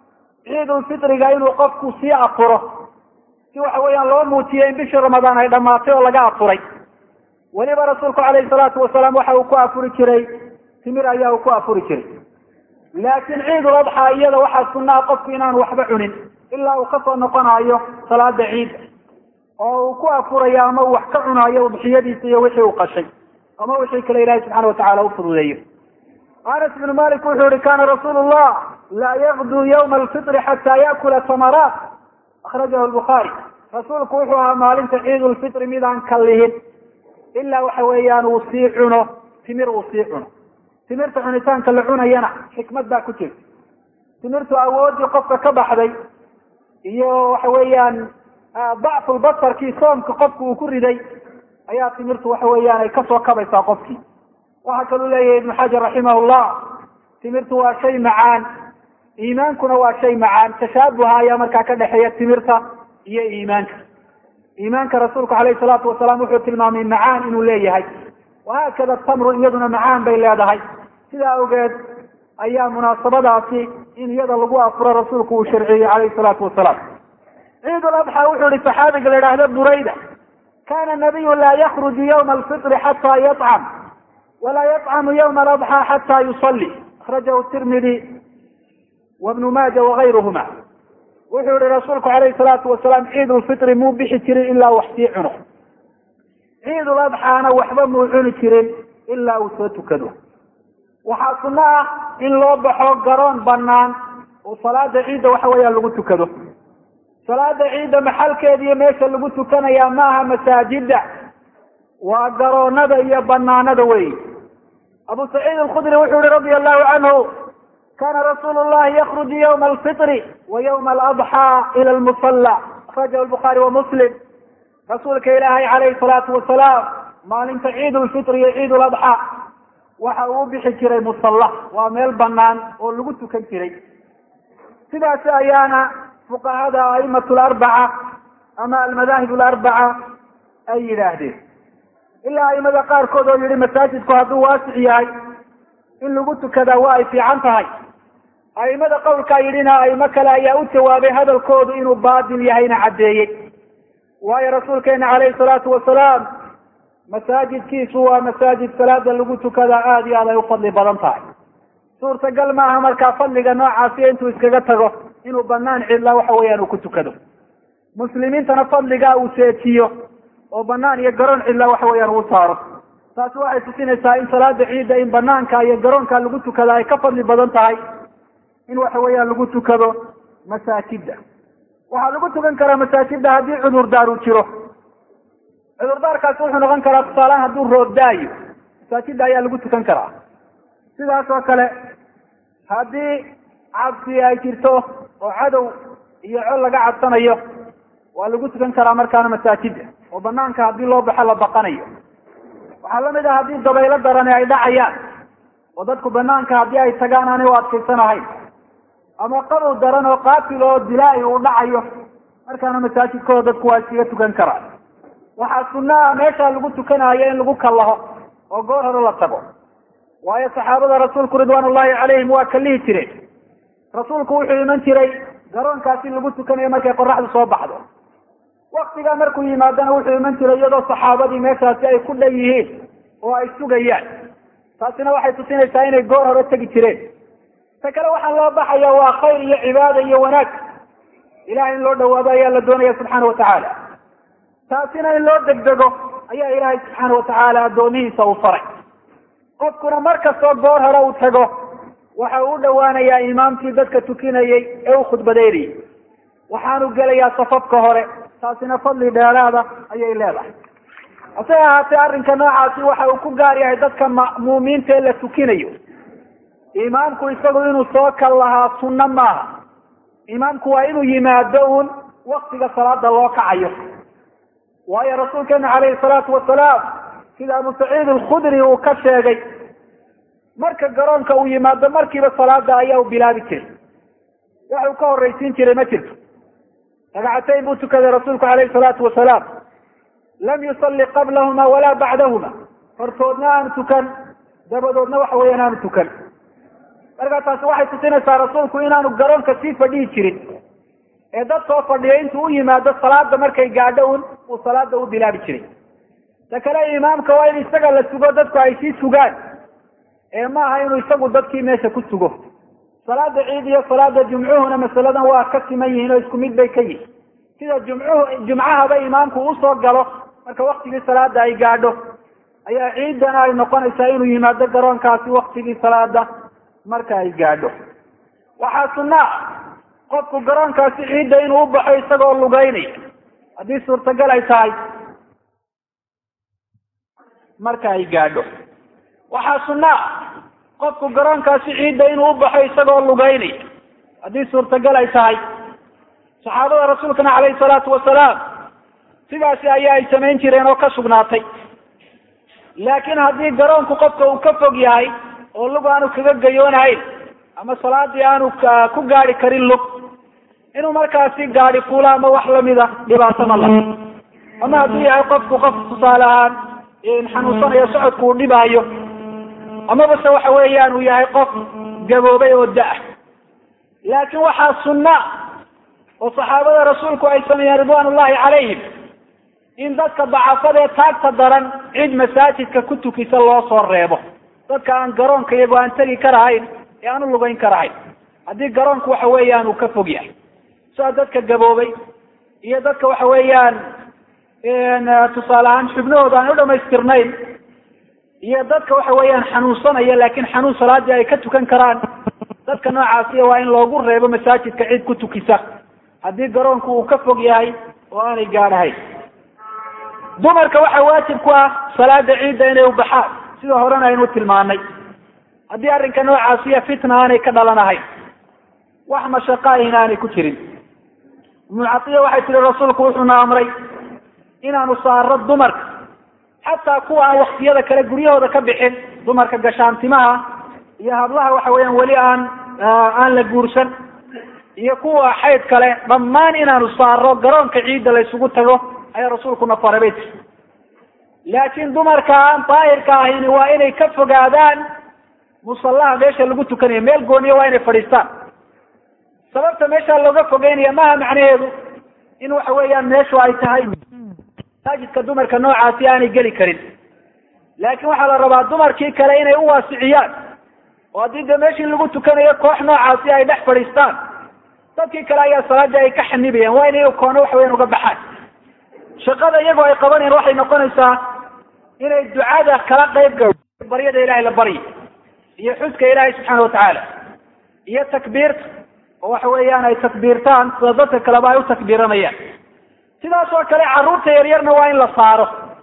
ciidulfitriga inuu qofku sii afuro si waxa weeyaan loo muujiyo in bishii ramadaan ay dhammaatay oo laga afuray weliba rasuulku calayhi salaatu wasalaam waxa uu ku afuri jiray timir ayaa uu ku afuri jiray laakiin ciidul adxaa iyada waxaa sunnaha qofku inaanu waxba cunin ilaa uu kasoo noqonayo salaada ciidda oo uu ku afurayo ama uu wax ka cunayo udxiyadiisa iyo wixii uu qashay ama wixii kale ilahi subxana watacala u fududeeyo anas ibnu malik wuxuu yihi kana rasuulu llah laa yaqduu yawma alfitri xataa yaakula tamaraat akhrajahu lbukhaari rasuulku wuxuu ahaa maalinta ciidulfitri midaan kallihin ilaa waxa weeyaan uu sii cuno timir uu sii cuno timirta cunitaanka la cunayana xikmad baa ku jirta timirtu awoodii qofka ka baxday iyo waxa weeyaan dacfulbasarkii soomka qofku uu ku riday ayaa timirtu waxa weeyaan ay kasoo kabaysaa qofkii waxaa kaluu leeyahay ibnu xajar raximah llah timirtu waa shay macaan iimaankuna waa shay macaan tashaabuha ayaa markaa ka dhexeeya timirta iyo iimaanka iimaanka rasuulku alayhi salaatu wasalaam wuxuu tilmaamay macaan inuu leeyahay wahaakada tamru iyaduna macaan bay leedahay sidaa awgeed ayaa munaasabadaasi in iyada lagu afuro rasuulku uu sharciyey calayhi salaatu wasalaam ciid ladxa wuxuu ihi saxaabiga la idhaahdo burayda kana nabiyu laa yakruju yawma alfitri xataa yacam walaa yطcamu ywma aladxى xata yusali akrajahu tirmidi wabnu maaja wagayruhuma wuxuu yihi rasuulku alayhi salaatu wasalaam ciid lfitri muu bixi jirin ilaa wax sii cuno ciid ladxaana waxba muu cuni jirin ilaa uu soo tukado waxaa suno ah in loo baxo garoon banaan oo salaada ciidda waxa weeyaan lagu tukado salaada ciidda maxalkeeda iyo meesha lagu tukanaya maaha masaajida waa garoonada iyo banaanada wey abu saciid alkhudri wuxuu yihi radia allahu canhu kana rasuulu llahi yakruju ywma alfitri wa ywma aladxaa ila lmusalla akrajahu lbukhaari wa muslim rasuulka ilaahay calayhi salaatu wasalaam maalinta ciid lfitri iyo ciid ladxaa waxa uu bixi jiray musalla waa meel banaan oo lagu tukan jiray sidaasi ayaana fuqahada aimatu larbaca ama almadaahib alarbaca ay yidhaahdeen ilaa aimada qaarkood oo yihi masaajidku hadduu waasic yahay in lagu tukadaa waa ay fiican tahay aimada qowlkaa yidhina aimo kale ayaa u jawaabay hadalkoodu inuu baatil yahayna caddeeyey waayo rasuulkeena calayhi salaatu wasalaam masaajidkiisu waa masaajid salaada lagu tukadaa aada iyo aad ay u fadli badan tahay suurtagal maaha markaa fadliga noocaasi intuu iskaga tago inuu banaan cidla waxa weeyaan uu ku tukado muslimiintana fadligaa uu seejiyo oo banaan iyo garoon cidla waxa weeyaan uu saaro taasi waxay tusinaysaa in salaada ciidda in banaanka iyo garoonka lagu tukada ay ka fadli badan tahay in waxa weeyaan lagu tukado masaajida waxaa lagu tukan karaa masaajida haddii cudurdaar uu jiro cudurdaarkaasi wuxuu noqon karaa tusaalehaan hadduu roobdaayo masaajida ayaa lagu tukan karaa sidaas oo kale haddii cabsi ay jirto oo cadow iyo col laga cabsanayo waa lagu tukan karaa markaana masaajida oo banaanka haddii loo baxo la baqanayo waxaa lamid ah haddii dabaylo darani ay dhacayaan oo dadku banaanka haddii ay tagaan aanay u adkaysanahayn ama qabow daran oo qaatil oo dilaa-i uu dhacayo markaana masaajidkooda dadku waa iskaga tukan karaa waxaa sunaa meesha lagu tukanayo in lagu kallaho oo goor hore la tago waayo saxaabada rasuulku ridwaan ullahi calayhim waa kalihi jireen rasuulku wuxuu iman jiray garoonkaasi lagu tukanayo markay qoraxdu soo baxdo waktigaa markuu yimaadana wuxuu iman jiray iyadoo saxaabadii meeshaasi ay ku dhan yihiin oo ay sugayaan taasina waxay tusinaysaa inay goor hore tegi jireen ta kale waxaa loo baxaya waa khayr iyo cibaada iyo wanaag ilahay in loo dhawaado ayaa la doonaya subxaana watacaala taasina in loo degdego ayaa ilaahay subxaana watacaala addoomihiisa uu faray qofkuna mar kastoo goor hore uu tago waxa uu u dhowaanayaa imaamkii dadka tukinayay ee u khudbadeynayay waxaanu gelayaa safafka hore taasina fadli dheeraada ayay leedahay hase ahaatee arrinka noocaasi waxa uu ku gaar yahay dadka ma'muumiinta ee la tukinayo imaamku isagu inuu soo kal lahaa sunno maaha imaamku waa inuu yimaado uun waktiga salaada loo kacayo waayo rasuulkeena calayhi salaatu wasalaam sida abu saciid alkhudri uu ka sheegay marka garoonka uu yimaado markiiba salaada ayaa u bilaabi jiray waxuu ka horraysiin jiray ma jirto ragcatayn buu tukaday rasuulku calayhi salaatu wasalaam lam yusalli qablahuma walaa bacdahuma hortoodna aanu tukan dabadoodna waxa weeyaan aanu tukan markaa taasi waxay tusinaysaa rasuulku inaanu garoonka sii fadhihi jirin ee dadkoo fadhiyo intuu u yimaado salaada markay gaadho un uu salaada u bilaabi jiray ta kale imaamka waa in isaga la sugo dadku ay sii sugaan ee ma aha inuu isagu dadkii meesha ku sugo salaada ciid iyo salaada jumcuhuna masaladan waa ka siman yihiin oo isku mid bay ka yihin sida jumcuhu jumcahaba imaamku usoo galo marka waktigii salaada ay gaadho ayaa ciidana ay noqonaysaa inuu yimaado garoonkaasi waktigii salaada marka ay gaadho waxaa sunna ah qofku garoonkaasi ciidda inuu u baxo isagoo lugeynaya haddii suurtagal ay tahay marka ay gaadho waxaa sunna ah qofku garoonkaasi ciidda inuu u baxo isagoo lugeynaya haddii suurtagal ay tahay saxaabada rasuulkana calayhi salaatu wasalaam sidaasi ayaa ay samayn jireen oo ka sugnaatay laakiin haddii garoonku qofka uu ka fog yahay oo lug aanu kaga gayoonahayn ama salaadii aanu ku gaadi karin lug inuu markaasi gaadi fuula ama wax lamida dhibaato ma laha ama hadduu yahay qofku qof tusaale ahaan xanuunsanayo socodku uu dhibaayo amaba se waxa weeyaan uu yahay qof gaboobay oo da-ah laakiin waxaa sunna oo saxaabada rasuulku ay sameeyeen ridwaan ullahi calayhim in dadka dacafadee taagta daran cid masaajidka ku tukisa loo soo reebo dadka aan garoonka iyago aan tegi karahayn ee aan u lugeyn karahayn haddii garoonku waxa weeyaan uu ka fog yahay sida dadka gaboobay iyo dadka waxa weeyaan tusaale ahaan xubnahooda aan u dhamaystirnayn iyo dadka waxa weeyaan xanuunsanaya laakiin xanuun salaadii ay ka tukan karaan dadka noocaasiya waa in loogu reebo masaajidka cid ku tukisa haddii garoonku uu ka fog yahay oo aanay gaadhahayn dumarka waxaa waajib ku ah salaada ciidda inay ubaxaan sida horena aynu tilmaanay haddii arrinka noocaasiya fitna aanay ka dhalanahayn wax mashaqo ahina aanay ku jirin ibnu catiya waxay tihi rasuulku wuxuuna amray inaanu saaro dumarka xataa kuwa aan waktiyada kale guryahooda ka bixin dumarka gashaantimaha iyo hablaha waxa weeyaan weli aan aan la guursan iyo kuwa xayd kale dhammaan inaanu saaro garoonka ciidda la isugu tago ayaa rasuulkuna faray bay tiri laakiin dumarka aan daahirka ahayni waa inay ka fogaadaan musallaha meesha lagu tukanayo meel gooniya waa inay fadhiistaan sababta meesha looga fogeynaya maha macnaheedu in waxa weeyaan meeshu ay tahay masaajidka dumarka noocaasi aanay geli karin laakiin waxaa la rabaa dumarkii kale inay u waasiciyaan oo haddii dee meeshii lagu tukanayo koox noocaasi ay dhex fadhiistaan dadkii kale ayaa salaadii ay ka xanibayaan waa inay koono waxa weyan uga baxaan shaqada iyagoo ay qabanayaan waxay noqonaysaa inay ducada kala qayb ga baryada ilahay la baryo iyo xuska ilaahay subxaana watacaala iyo takbiirta oo waxa weeyaan ay takbiirtaan sida dadka kaleba ay u takbiiranayaan sidaas oo kale carruurta yaryarna waa in la saaro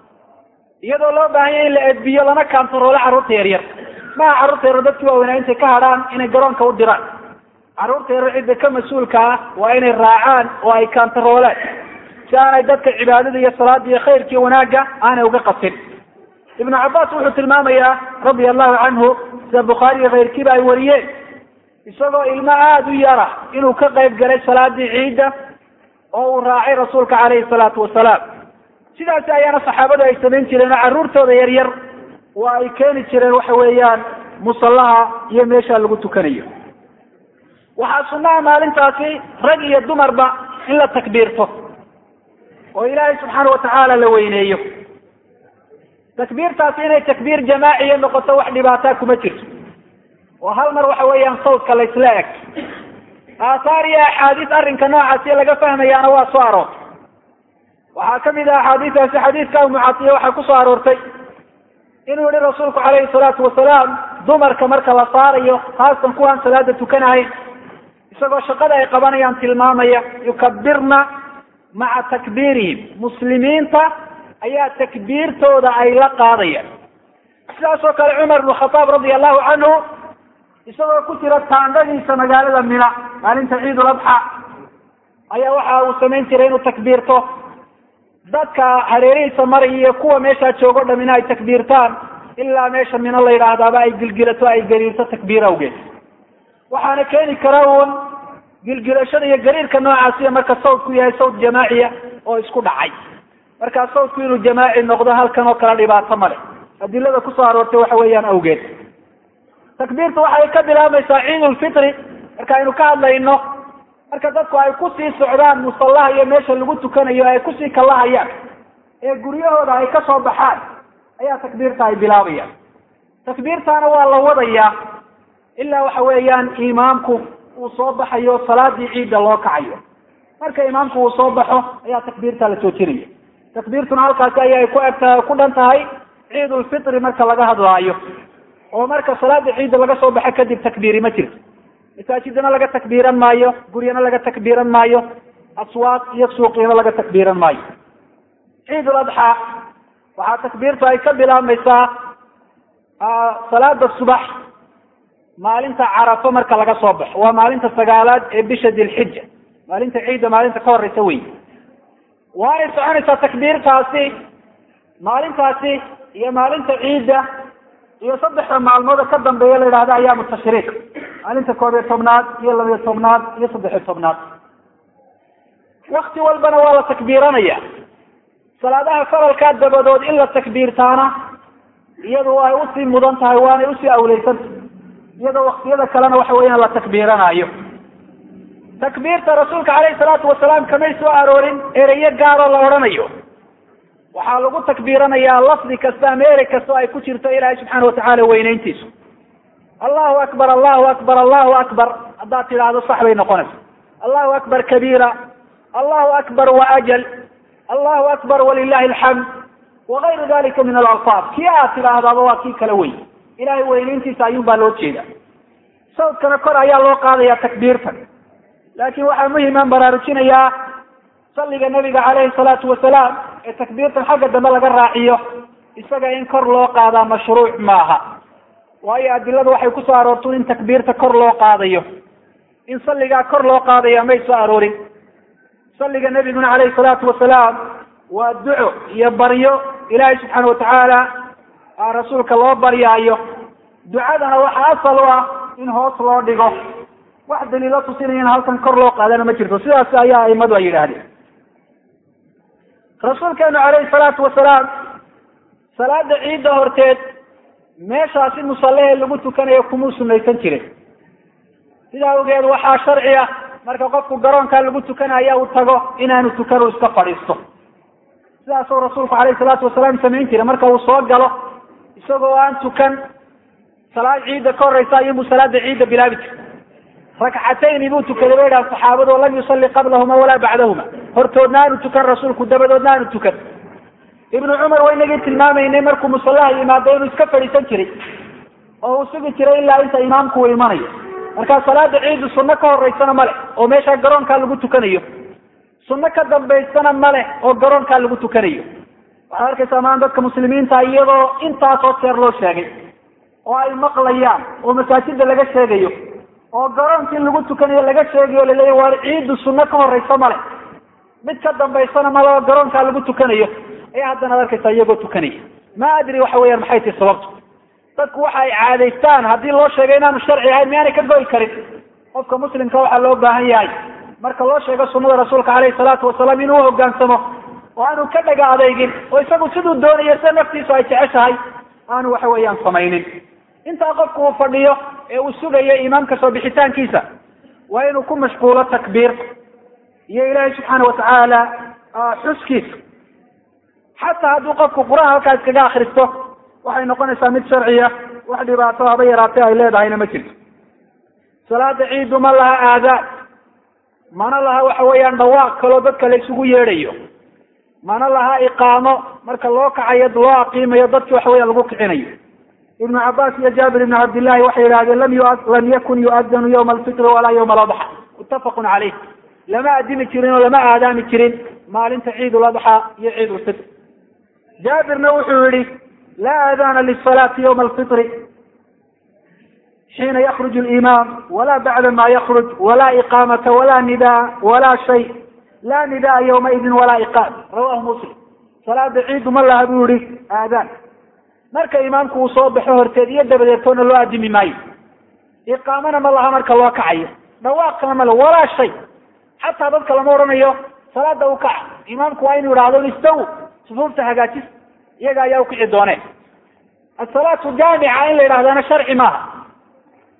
iyadoo loo baahanya in la edbiyo lana kaantaroolo carruurta yaryar maha carruurta yaryar dadkii waaweynaa intay ka hadhaan inay garoonka u diraan carruurta yaryar cidda ka mas-uulka ah waa inay raacaan oo ay kaantaroolaan si aanay dadka cibaadada iyo salaada iyo khayrka iyo wanaagga aanay uga qasin ibnu cabbaas wuxuu tilmaamayaa radia allahu canhu sida bukhaari iyo kayrkiiba ay wariyeen isagoo ilmo aada u yara inuu ka qayb galay salaadii ciidda oo uu raacay rasuulka calayhi salaatu wasalaam sidaasi ayaana saxaabadu ay samayn jireen oo carruurtooda yaryar waa ay keeni jireen waxa weeyaan musallaha iyo meesha lagu tukanayo waxaa sunnaha maalintaasi rag iyo dumarba in la takbiirto oo ilaahay subxaana watacaala la weyneeyo takbiirtaasi inay takbiir jamaaciya noqoto wax dhibaataa kuma jirto oo hal mar waxa weeyaan sawdka laysla eg aathaar iyo axaadiis arrinka noocaasi laga fahmayaana waa soo aroortay waxaa kamid ah axaadiistaasi xadiiska umucatiya waxaa kusoo aroortay inuu yihi rasuulku calayhi salaatu wasalaam dumarka marka la saarayo haasatan kuwaan salaada tukanahayn isagoo shaqada ay qabanayaan tilmaamaya yukabirna maca takbiirihim muslimiinta ayaa takbiirtooda ay la qaadayaan sidaas oo kale cumar ibnu khataab radia allahu canhu isagoo ku jira taandhadiisa magaalada mina maalinta ciidul adxa ayaa waxa uu samayn jiray inuu takbiirto dadka hareerihiisa maraya iyo kuwa meeshaa joogo dham in ay takbiirtaan ilaa meesha mino la yidhaahdaaba ay gilgilato ay gariirto takbiir awgeed waxaana keeni kara uun gilgilashada iyo gariirka noocaasiya marka sawdku yahay sawd jamaaciya oo isku dhacay markaa sawdku inuu jamaaci noqdo halkan oo kale dhibaato male adilada kusoo aroortay waxa weeyaan awgeed takbiirtu waxay ka bilaabmaysaa ciid ulfitri marka aynu ka hadlayno marka dadku ay kusii socdaan musallaha iyo meesha lagu tukanayo ay kusii kalahayaan ee guryahooda ay ka soo baxaan ayaa takbiirta ay bilaabayaan takbiirtaana waa la wadayaa ilaa waxa weeyaan imaamku uu soo baxayo salaadii ciidda loo kacayo marka imaamku uu soo baxo ayaa takbiirta la joojinaya takbiirtuna halkaasi ayay ku egtahay ku dhan tahay ciid ulfitri marka laga hadlaayo oo marka salaada ciidda laga soo baxo kadib takbiiri ma jirto masaajidana laga takbiiran maayo guryana laga takbiiran maayo aswaaq iyo suuqyana laga takbiiran maayo ciid ul adxaa waxaa takbiirtu ay ka bilaabmaysaa salaada subax maalinta carafo marka laga soo baxo waa maalinta sagaalaad ee bisha dilxija maalinta ciidda maalinta ka horeysa wey waanay soconaysaa takbiirtaasi maalintaasi iyo maalinta ciidda iyo saddexda maalmood ka dambeeya la yidhahda ayaamu tashriiq maalinta koob iyo tobnaad iyo labiyo tobnaad iyo saddexiyo tobnaad wakti walbana waa la takbiiranaya salaadaha faralkaa dabadood in la takbiirtaana iyadu ay usii mudan tahay waanay usii awleysantahy iyadoo waktiyada kalena waxa weeyaan la takbiiranayo takbiirta rasuulka caleyhi salaatu wasalaam kamay soo aroorin ereyo gaaroo la odhanayo waxaa lagu takbiiranayaa lafdi kasta ama erey kastoo ay ku jirto ilaahay subxaana watacaala weyneyntiisu allahu akbar allahu akbar allahu akbar haddaad tidhaahdo sax bay noqonaysa allahu akbar kabiira allahu akbar waajal allahu akbar walilahi alxamd wagayru dalika min alalfaad kii aad tidhaahdaaba waa kii kala wey ilahay weyneyntiisa ayuun baa loo jeeda sawdkana kor ayaa loo qaadaya takbiirtan laakin waxaa muhiman baraarujinayaa salliga nabiga caleyhi salaatu wasalaam ee takbiirtan xagga dambe laga raaciyo isaga in kor loo qaadaa mashruuc maaha waayo adiladu waxay kusoo aroorto in takbiirta kor loo qaadayo in salligaa kor loo qaadaya may soo aroorin salliga nabiguna caleyhi salaatu wasalaam waa duco iyo baryo ilaahay subxaana watacaala rasuulka loo baryaayo ducadana waxa asal u ah in hoos loo dhigo wax daliilo tusinaya in halkan kor loo qaadana ma jirto sidaas ayaa aimadu ay yidhaahdeen rasuulkeenu caleyhi salaatu wasalaam salaada ciidda horteed meeshaasi musallahee lagu tukanayo kumuu sunaysan jirin sidaa awgeed waxaa sharci ah marka qofku garoonkaa lagu tukanaya uu tago inaanu tukan uu iska fadhiisto sidaasuu rasuulku caleyhi salaatu wasalaam samayn jiray marka uu soo galo isagoo aan tukan salaad ciidda ka horeysa ayuunbuu salaada ciidda bilaabi jiray rakcatayni buu tukaday bay dhahan saxaabadu o lam yusalli qablahuma walaa bacdahuma hortoodna aanu tukan rasuulku dabadoodna aanu tukan ibnu cumar waynagii tilmaamaynay markuu musallaha yimaado inuu iska fadhiisan jiray oo uu sugi jiray ilaa inta imaamku uu imanayo markaa salaada ciiddu sunno ka horeysana ma leh oo meesha garoonkaa lagu tukanayo sunno ka dambaysana ma leh oo garoonkaa lagu tukanayo waxaad arkaysaa maan dadka muslimiinta iyadoo intaasoo jeer loo sheegay oo ay maqlayaan oo masaajida laga sheegayo oo garoonkii lagu tukanayo laga sheegayo laleeya waar ciiddu sunno ka horeysa male mid ka dambaysana male oo garoonkaa lagu tukanayo ayaa haddana ad arkaysaa iyagoo tukanaya ma adri waxa weeyaan maxay tahi sababtu dadku waxa ay caadaystaan haddii loo sheegay inaanu sharci ahayn miyaanay ka goy karin qofka muslimka waxaa loo baahan yahay marka loo sheego sunnada rasuulka caleyhi salaatu wasalaam inuu hogaansamo oo aanu ka dhaga adeygin oo isagu siduu doonayo sida naftiisu ay jeceshahay aanu waxa weeyaan samaynin intaa qofku uu fadhiyo ee uu sugayo imaamka soo bixitaankiisa waa inuu ku mashquulo takbiirta iyo ilaahay subxaana watacaala xuskiisa xataa hadduu qofku qur-aan halkaa iskaga akristo waxay noqonaysaa mid sharciya wax dhibaato haba yaraatay ay leedahayna ma jirto salaada ciiddu ma laha aadaan mana laha waxa weeyaan dhawaaq kaloo dadka la isugu yeedhayo mana laha iqaamo marka loo kacayo loo aqiimayo dadki waxa weya lagu kicinayo ibnu cabaas iyo jaabir ibnu cabdillahi waxay yidhahdeen lam lam yakun yu'adanu yawma alfitri walaa yawma aladxa muttafaqun caleyh lama adimi jirin oo lama aadaami jirin maalinta ciid uladxa iyo ciid ulfitr jaabirna wuxuu yihi laa aadana lisalaati yawma alfitri xiina yakruj limaam wala bacda ma yakruj wala iqaamata wala nidaa wala shay la nidaa yawmaidin walaa iqaam rawahu muslim salaada ciiddu ma laha buu yihi aadaan marka imaamku uu soo baxo horteed iyo dabadeetoona loo adimi maayo iqaamana ma laha marka loo kacayo dhawaaqana male walaa shay xataa dadka lama odhanayo salaada u kaca imaamku waa inuu idhaahdo istaw sufuufta hagaajis iyaga ayaa ukici dooneen asalaatu jaamica in la yidhahdana sharci maaha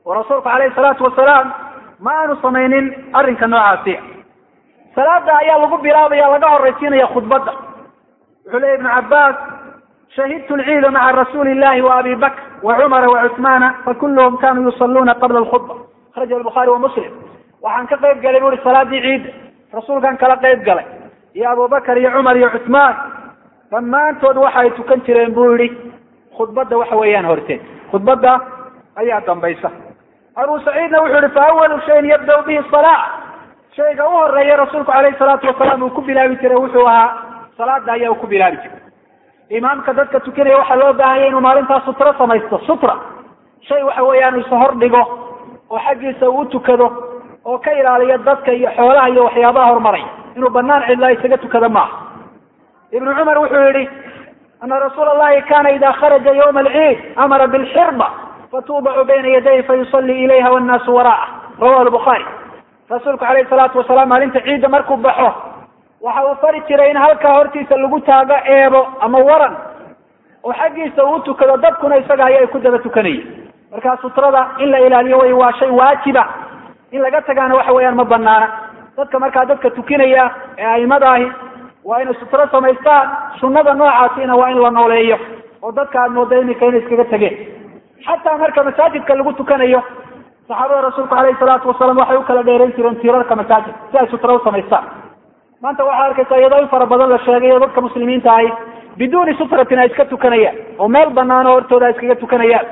oo rasuulku calayhi salaatu wasalaam ma aanu samaynin arrinka noocaasi salaada ayaa lagu bilaabaya laga horaysiinaya khudbadda wuxuu leya ibnu cabbaas shahidtu lciida maca rasuuli illahi wa abi bakr wa cumara wa cuثmaana fakuluhum kanuu yusaluuna qabla alkhudba akhraja albukhaari wa muslim waxaan ka qayb galay bu uhi salaadii ciidda rasuulkaan kala qayb galay iyo abubakar iyo cumar iyo cuثmaan dhammaantood waxa ay tukan jireen buu yihi khudbadda waxa weeyaan horteed khudbadda ayaa dambaysa abu saciidna wuxuu yihi fa awalu shayin yabda bihi salaa shayga u horeeya rasuulku calayhi salaatu wasalaam uu ku bilaabi jiray wuxuu ahaa salaada ayaa uu ku bilaabi jiray imaamka dadka tukanaya waxaa loo baahanya inuu maalintaas sutro samaysto sutra shay waxa weeyaan isa hor dhigo oo xaggiisa uu tukado oo ka ilaaliya dadka iyo xoolaha iyo waxyaabaha horumaraya inuu banaan cidlaa isaga tukado maaha ibnu cumar wuxuu yihi ana rasuula allahi kana ida kharaja ywma alciid amara bilxirba fatuubacu bayna yaday fayusallii ilayha wannaasu waraa'a rawahu lbukhaari rasuulku calayhi salaatu wasalaam maalinta ciidda markuu baxo waxa uu fari jiray in halkaa hortiisa lagu taago eebo ama waran oo xaggiisa uu tukado dadkuna isaga aya ay ku daba tukanayeen markaa sutrada in la ilaaliyo way waa shay waajiba in laga tagaana waxa weeyaan ma banaana dadka markaa dadka tukinaya ee aimada ahi waa inay sutro samaystaan sunnada noocaasina waa in la nooleeyo oo dadka aad mooda iminka inay iskaga tegeen xataa marka masaajidka lagu tukanayo saxaabada rasuulku calayhi salaatu wasalaam waxay u kala dheerayn jireen tiirarka masaajid si ay sutro u samaystaan maanta waxaa arkaysa iyadoo in fara badan la sheegayo dadka muslimiinta ahi biduuni sutratin ay iska tukanayaan oo meel banaan oo hortooda ay iskaga tukanayaan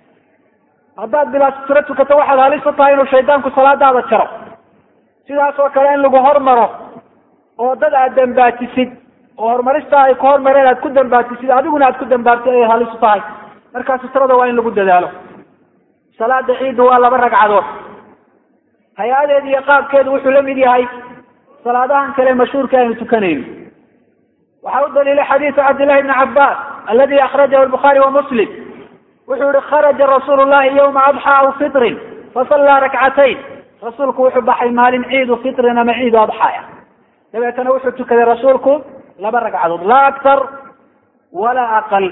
haddaad bilaa sutro tukato waxaad halis u tahay inuu shaydaanku salaadaada jaro sidaas oo kale in lagu hormaro oo dad aad dambaajisid oo horumarista ay ku hormareen aad ku dambaajisid adiguna aad ku dambaabtid ayay halis u tahay markaa sutrada waa in lagu dadaalo salaada ciidda waa laba ragcadood hay-adeedu iyo qaabkeedu wuxuu la mid yahay salaadahan kale mashhuurka aynu tukanayno waxaa u daliilay xadiisu cabdillahi bni cabbaas aladi akhrajahu albukhaari wa muslim wuxuu yihi kharaja rasuulu llahi yawma adxa aw fitrin fasallaa rakcatayn rasuulku wuxuu baxay maalin ciidu fitrin ama ciidu adxaaya dabeetana wuxuu tukaday rasuulku laba ragcadood laa aktar walaa aqal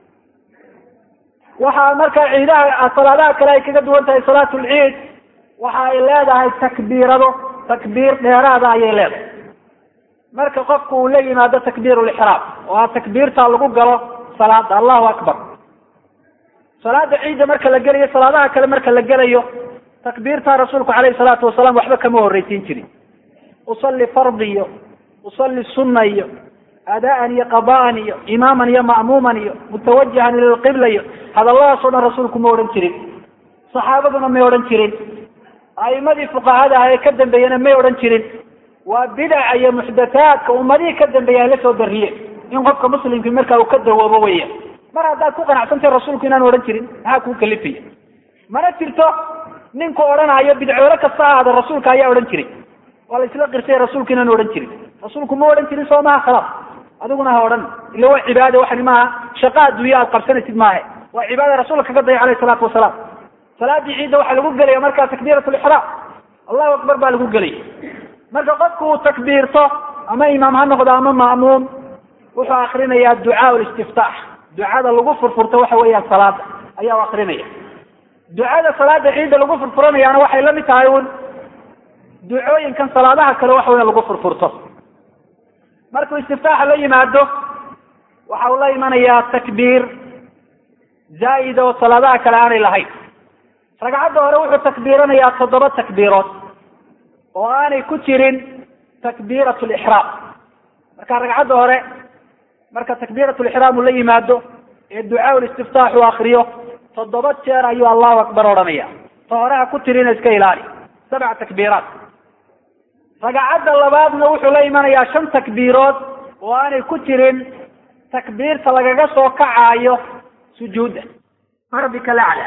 waxaa marka ciidaha salaadaha kale ay kaga duwan tahay salaat lciid waxa ay leedahay takbiirado takbiir dheeraada ayay leedahay marka qofku uu la yimaado takbiir lixraam oo a takbiirta lagu galo salaada allahu akbar salaada ciidda marka la gelayo salaadaha kale marka la gelayo takbiirta rasuulku calayhi salaatu wasalaam waxba kama horreysiin jirin usalli fardi iyo usalli sunna iyo adaan iyo qada'an iyo imaaman iyo ma'muuman iyo mutawajihan ila lqibla iyo hadalladaas o dhan rasuulku ma odhan jirin saxaabaduna may odhan jirin a'imadii fuqahada ah ee ka dambeeyena may odhan jirin waa bidaca iyo muxdathaadka ummadihii ka dambeeya ay la soo darriyeen in qofka muslimkii markaa uu ka dawoobo weya mar haddaad ku qanacsantahay rasuulku inaan odhan jirin maxaa kuu kalifaya mana jirto ninku odhanayo bidcoole kasta ahaada rasuulka ayaa odhan jiray waa la isla qirsay rasuulku inaan odhan jirin rasuulku ma odhan jirin soo maha khalaas adiguna ha odhan ila waa cibaada waxani maaha shaqa adduunya aad qabsanaysid maahe waa cibaada rasuulka kaga daya alayhi salaatu wasalaam salaadii ciidda waxaa lagu gelaya markaa takbiirat lixraam allahu akbar baa lagu gelaya marka qofku uu takbiirto ama imaam ha noqdo ama ma'muum wuxuu akrinayaa ducaa listiftaax ducada lagu furfurto waxa weeyaan salaada ayaa u akrinaya ducada salaada ciidda lagu furfuranayaana waxay la mid tahay un ducooyinkan salaadaha kale waxa weya lagu furfurto markuu istiftaaxa la yimaado waxa uu la imanayaa takbiir zaa'ida oo salaadaha kale aanay lahayn ragcadda hore wuxuu takbiiranayaa toddoba takbiirood oo aanay ku jirin takbiirat lixraam marka ragcadda hore marka takbiirat lixraam uu la yimaado ee ducaa listiftaax uu akriyo toddoba jeer ayuu allahu akbar odhanaya ta hore ha ku tirina iska ilaali sabca takbiiraat ragcadda labaadna wuxuu la imanayaa shan takbiirood oo aanay ku jirin takbiirta lagaga soo kacaayo sujuudda rabbika lacla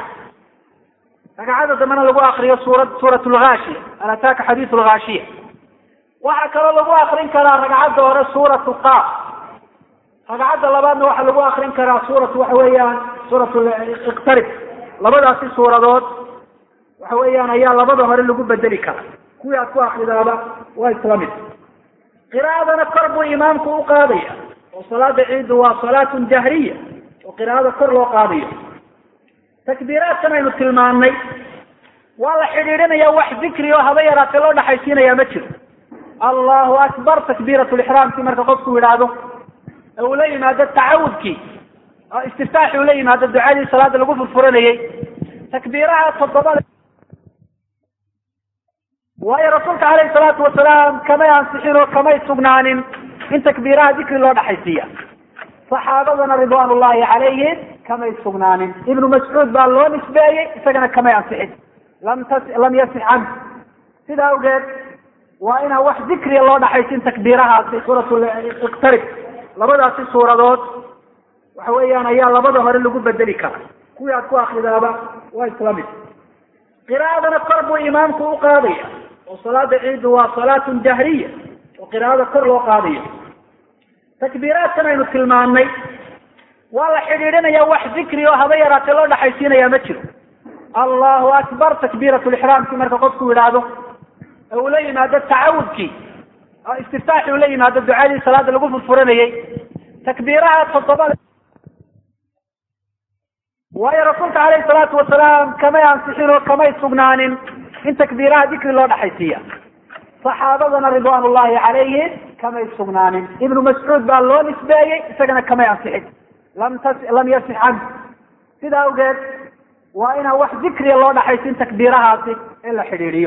ragcadda dambena lagu akriyo suura suurat lhaashiya al ataaka xadiisu lhaashiya waxaa kaloo lagu akrin karaa ragcadda hore suuratu qaaf ragcadda labaadna waxaa lagu akrin karaa suuratu waxa weeyaan suurat iqtarib labadaasi suuradood waxa weeyaan ayaa labada hore lagu bedeli karaa kuwii aad ku akridaaba waa isla mid qiraa'adana kor buu imaamku u qaadaya oo salaada ciiddu waa salaatun jahriya oo qiraa'ada kor loo qaadayo takbiiraadkan aynu tilmaannay waa la xidhiidhinaya wax dikri oo haba yaraatee loo dhaxaysiinaya ma jiro allahu akbar takbiirat lixraamkii marka qofku yidhaahdo ee uu la yimaado tacawudkii istiftaaxi uu la yimaado ducadii salaada lagu furfuranayey takbiiraha toddobada waayo rasuulka calayhi salaatu wasalaam kamay ansixin oo kamay sugnaanin in takbiiraha dikri loo dhaxaysiiya saxaabadana ridwaan ullahi calayhim kamay sugnaanin ibnu mascuud baa loo nisbeeyey isagana kamay ansixin lam tas lam yasix canhu sida awgeed waa inaan wax dikriya loo dhaxaysin takbiirahaasi suuratul iqtarib labadaasi suuradood waxa weeyaan ayaa labada hore lagu bedeli karaa kuwii aad ku akridaaba waa isla mid qiraa'adana kor buu imaamku u qaadaya oo salaada ciidu waa salaatun jahriya oo qiraa'ada kor loo qaadayo takbiiraadkan aynu tilmaannay waa la xidhiidhinaya wax dikri oo haba yaraatee loo dhaxaysiinaya ma jiro allahu akbar takbiirat lixraamkii marka qofku yidhaahdo ee uu la yimaado tacawudkii istiftaaxi uu la yimaado ducadii salaada lagu furfuranayey takbiiraha toddobada waayo rasuulka calayhi salaatu wasalaam kamay ansixin oo kamay sugnaanin in takbiiraha dikri loo dhaxaysiiya saxaabadana ridwaan ullahi calayhim kamay sugnaanin ibnu mascuud baa loo nisbeeyey isagana kamay ansixin lam tas lam yasix canhu sida awgeed waa inaan wax dikriya loo dhaxaysin takbiirahaasi in la xidhiidhiyo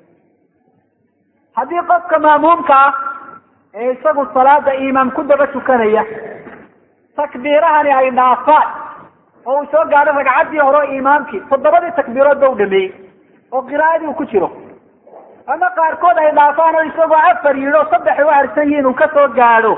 haddii qofka maamuumka ah ee isagu salaada imaam ku daba tukanaya takbiirahani ay dhaafaan oo uu soo gaadho ragcaddii hore oo imaamkii toddobadii takbiirood ba u dhameeyey oo qiraa'adii uu ku jiro ama qaarkood ay dhaafaan oo isagoo afar yidhi oo saddex ay u harsan yihiin uu ka soo gaadho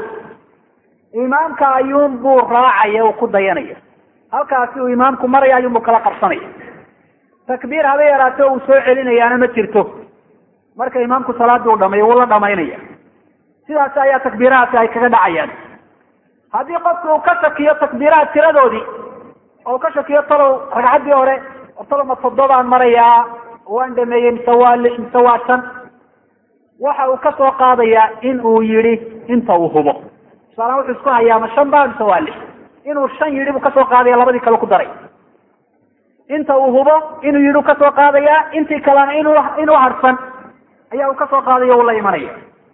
imaamka ayuun buu raacaya uu ku dayanaya halkaasi uu imaamku maraya ayuunbuu kala qabsanaya takbiir haba yaraate uu soo celinayaana ma jirto marka imaamku salaadii uu dhamayo wuu la dhamaynaya sidaasi ayaa takbiirahaasi ay kaga dhacayaan haddii qofku uu ka shakiyo takbiiraha tiradoodii oo ka shakiyo talow ragcaddii hore talow ma toddobaan marayaa waan dhameeyey mise waa lix mise waa shan waxa uu ka soo qaadayaa in uu yidhi inta uu hubo tusaalahaan wuxuu isku hayaa ma shan baa mise waa lix inuu shan yidhi buu kasoo qaadaya labadii kale ku daray inta uu hubo inuu yidhi u kasoo qaadayaa intii kalena inu inuu harsan ayaa uu kasoo qaadaya uu la imanaya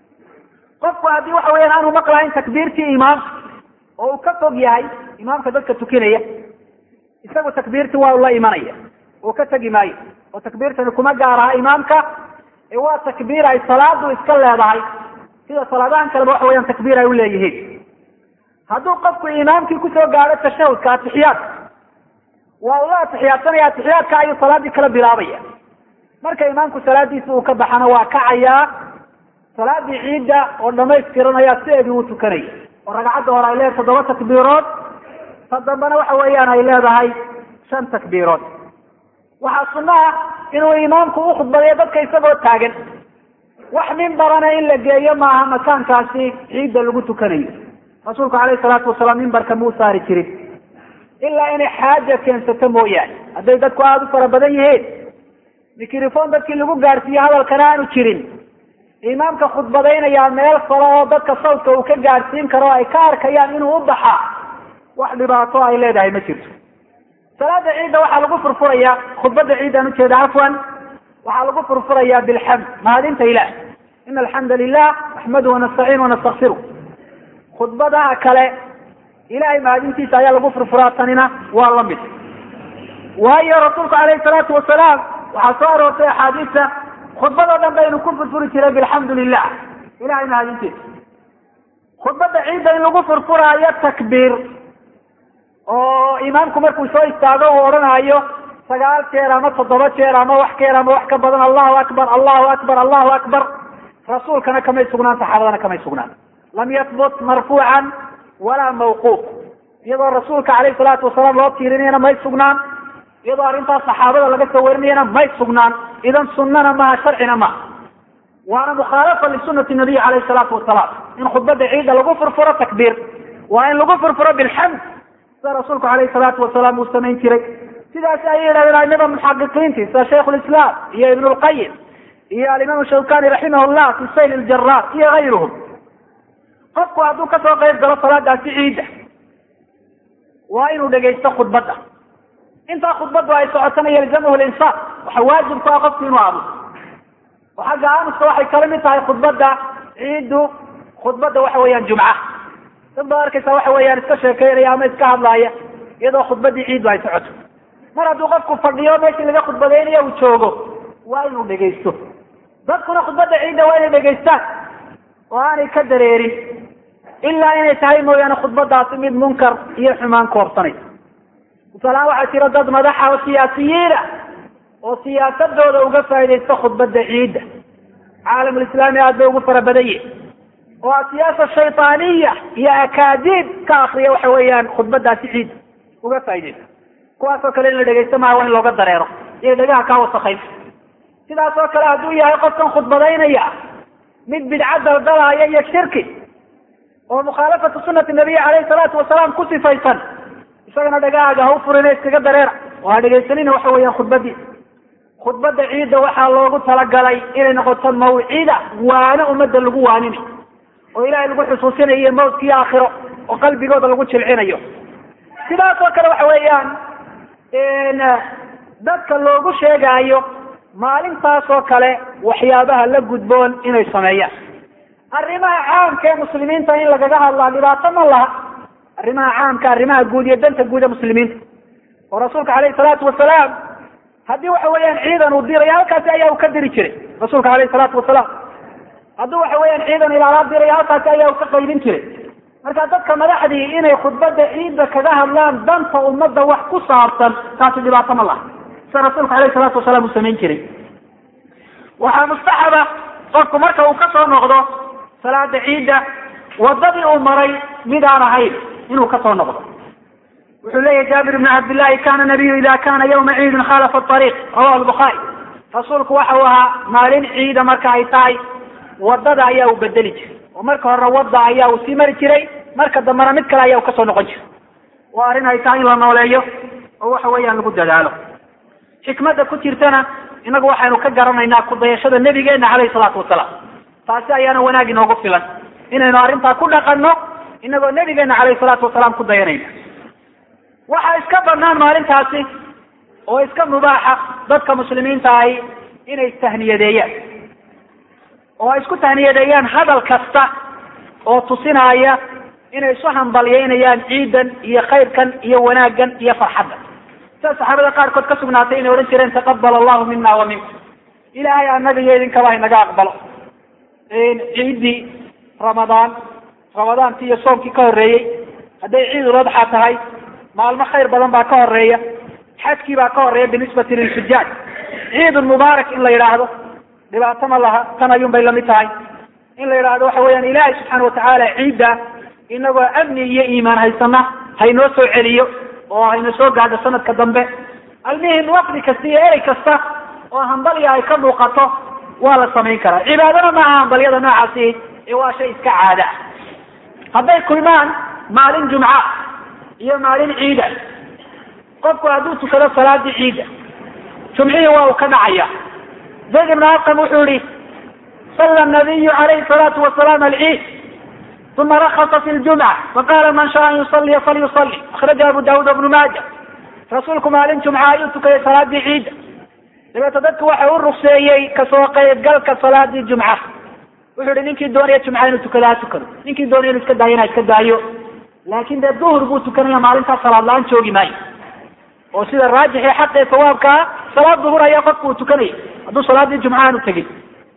qofku haddii waxa weyaan aanu maqlahayn takbiirtii imaamka oo uu ka fog yahay imaamka dadka tukinaya isagu takbiirtii waa la imanaya oo ka tegi maayo oo takbiirtani kuma gaaraha imaamka ee waa takbiir ay salaadu iska leedahay sida salaadahan kaleba waxa weyaan takbiir ay uleeyihiin hadduu qofku imaamkii kusoo gaadho tashahudka atixiyaadka waa ula atixiyaadsanaya atixiyaadka ayuu salaadii kala bilaabaya marka imaamku salaadiisa uu ka baxana waa kacayaa salaadii ciidda oo dhamaystiranaya sideedii uu tukanaya oo ragcadda hore ay leedahay toddoba takbiirood ta dambena waxa weeyaan ay leedahay shan takbiirood waxaa sunno ah inuu imaamku u khudbadeeyo dadka isagoo taagan wax mimbarana in la geeyo maaha makaankaasi ciidda lagu tukanayo rasuulku calayhi salaatu wasalaam mimbarka muu saari jirin ilaa inay xaaja keensato mooyaane hadday dadku aada u fara badan yihiin mikrofon dadkii lagu gaadhsiiye hadalkana aanu jirin imaamka khudbadaynayaa meel kale oo dadka sawdka uu ka gaadhsiin karo ay ka arkayaan inuu u baxaa wax dhibaato ay leedahay ma jirto salaada ciidda waxaa lagu furfurayaa khudbada ciiddaan ujeeda cafwan waxaa lagu furfurayaa bilxamd mahadinta ilah ina alxamda lilah naxmadu wanastaciin wanastakfiru khudbadaha kale ilahay mahadintiisa ayaa lagu furfuraa tanina waa la mid waayo rasuulku calayhi salaatu wasalaam waxaa soo aroortay axaadiista khudbadoo dhan baynu ku furfuri jiray bilxamdu lilah ilahay mahadintiisa khudbada ciidda in lagu furfuraayo takbiir oo imaamku markuu soo istaago uu odhanayo sagaal jeer ama toddoba jeer ama wax ka yar ama wax ka badan allahu akbar allahu akbar allahu akbar rasuulkana kamay sugnaan saxaabadana kamay sugnaan lam yahbut marfuucan walaa mawquuf iyadoo rasuulka calayhi salaatu wasalaam loo tiirinayana may sugnaan iyadoo arrintaas saxaabada laga soo warinayana may sugnaan idan sunnana maha sharcina maha waana mukhaalafa lisunati nabiy calayhi salaatu wasalaam in khudbada ciidda lagu furfuro takbiir waa in lagu furfuro bilxamd sida rasuulku calayhi salaatu wasalaam uu samayn jiray sidaas ayay yidhahdeen aimada muxaqiqiinti sida shaykh lislaam iyo ibn lqayim iyo alimaam shawkani raximah llah fi sayl ljaraar iyo gayruhum qofku hadduu kasoo qayb galo salaadaasi ciidda waa inuu dhegaysto khudbadda intaa khudbaddu ay socotana yalzamhu linsaaf waxa waajib ku ah qofku inuu aamuso oo xagga aamuska waxay kala mid tahay khudbadda ciiddu khudbadda waxa weeyaan jumca dad baad arkaysa waxa weeyaan iska sheekeynaya ama iska hadlaaya iyadoo khudbaddii ciiddu ay socoto mar hadduu qofku fadhiyo meeshii laga khudbadaynayo uu joogo waa inuu dhegaysto dadkuna khudbadda ciidda waa inay dhegaystaan oo aanay ka dareerin ilaa inay tahay mooyaane khudbadaasi mid munkar iyo xumaan koobsanaysa tusaalahaan waxaa jira dad madaxa oo siyaasiyiina oo siyaasadooda uga faaidaysta khudbadda ciidda caalamulislaami aad bay ugu fara badan yihin oo siyaasa shaytaaniya iyo akaadiib ka akriya waxa weeyaan khudbadaasi ciidda uga faaidaysta kuwaas oo kale in la dhegaysto maaha waa in looga dareero iyo dhegaha kaa wasakayn sidaas oo kale hadduu yahay qofkan khudbadaynaya mid bidca daldalaaya iyo shirki oo mukhaalafatu sunati nabiy caleyhi salaatu wasalaam ku sifaysan isagana dhagahaaga ha u furina iskaga dareera oo ha dhegaysanina waxa weeyaan khudbadii khudbadda ciidda waxaa loogu talagalay inay noqoto mawcida waano ummadda lagu waaninayo oo ilaahay lagu xusuusinayo mawdka iyo aakhiro oo qalbigooda lagu jilcinayo sidaas oo kale waxa weeyaan dadka loogu sheegaayo maalintaas oo kale waxyaabaha la gudboon inay sameeyaan arrimaha caamka ee muslimiinta in lagaga hadlaa dhibaato ma laha arrimaha caamka arrimaha guud iyo danta guud ee muslimiinta oo rasuulka caleyhi salaatu wasalaam haddii waxa weeyaan ciidan uu dirayo halkaasi ayaa uu ka diri jiray rasuulka caleyhi salaatu wasalaam haddii waxa weeyaan ciidan ilaalaa dirayo halkaasi ayaa uu ka qaybin jiray marka dadka madaxdii inay khudbadda ciidda kaga hadlaan danta ummadda wax ku saabsan taasi dhibaato ma laha sida rasuulka aleyhi salaatu wasalaam uu samayn jiray waxaa mustaxaba qofku marka uu ka soo noqdo salaada ciidda wadadii uu maray mid aan ahayn inuu ka soo noqdo wuxuu leeyahy jaabir ibn cabdillahi kana nabiyu ida kana yawma ciidin khalafa ariiq rawahu lbukhaari rasuulku waxa uu ahaa maalin ciida marka ay tahay wadada ayaa uu bedeli jiray oo marka horena wadda ayaa uu sii mari jiray marka dambena mid kale ayaa uu kasoo noqon jiray waa arrin ay tahay in la nooleeyo oo waxa weeyaan lagu dadaalo xikmadda ku jirtana inagu waxaynu ka garanaynaa kudayashada nebigeena caleyhi salaatu wasalaam taasi ayaana wanaag inoogu filan inaynu arrintaa ku dhaqanno inagoo nebigeena caleyhi salaatu wasalaam ku dayanayna waxaa iska banaan maalintaasi oo iska mubaaxa dadka muslimiinta ahi inay istahniyadeeyaan oo ay isku tahniyadeeyaan hadal kasta oo tusinaya inay isu hambalyeynayaan ciidan iyo khayrkan iyo wanaaggan iyo farxaddan sida saxaabada qaarkood ka sugnaatay inay odhan jireen taqabal allahu mina wa minkum ilaahay annaga iyo idinkaba inaga aqbalo ciiddii ramadaan ramadaantii iyo soomkii ka horreeyey hadday ciidul adxa tahay maalmo khayr badan baa ka horeeya xajkii baa ka horeeya binisbati lilxujaaj ciidun mubaarak in la yidhaahdo dhibaato ma laha tan ayuun bay lamid tahay in la yidhaahdo waxa weeyaan ilaahay subxaana watacaala ciidda inagoo amni iyo iimaan haysana haynoo soo celiyo oo hayna soo gaadho sanadka dambe almihim waqti kasta iyo erey kasta oo hambalya ay ka muuqato waa la samayn karaa cibaadana maaha hambalyada noocaasi ee waa shay iska caada ah hadday kulmaan maalin jumca iyo maalin ciida qofku hadduu tukado salaadii ciida jumcihii waa uu ka dhacaya zayd ibn arqam wuxuu yihi salla nabiyu calayhi salaatu wasalaam alciid uma rakasa fi ljumca faqala man shaa an yusaliya falyusali akhraja abu daawud ibnu maaja rasuulku maalin jumca ayuu tukayay salaadii ciida dabeeto dadku waxa u rugseeyey kasoo qaybgalka salaadii jumca wuxuu yihi ninkii doonaya jumca inuu tukado ha tukado ninkii doonaya inu iska daayo ina iska daayo laakin dee duhur buu tukanaya maalintaas salaad la-aan joogi maayo oo sida raajix ee xaq ee sawaabkaa salaad duhur ayaa qofku uu tukanaya hadduu salaadii jumca aanu tegin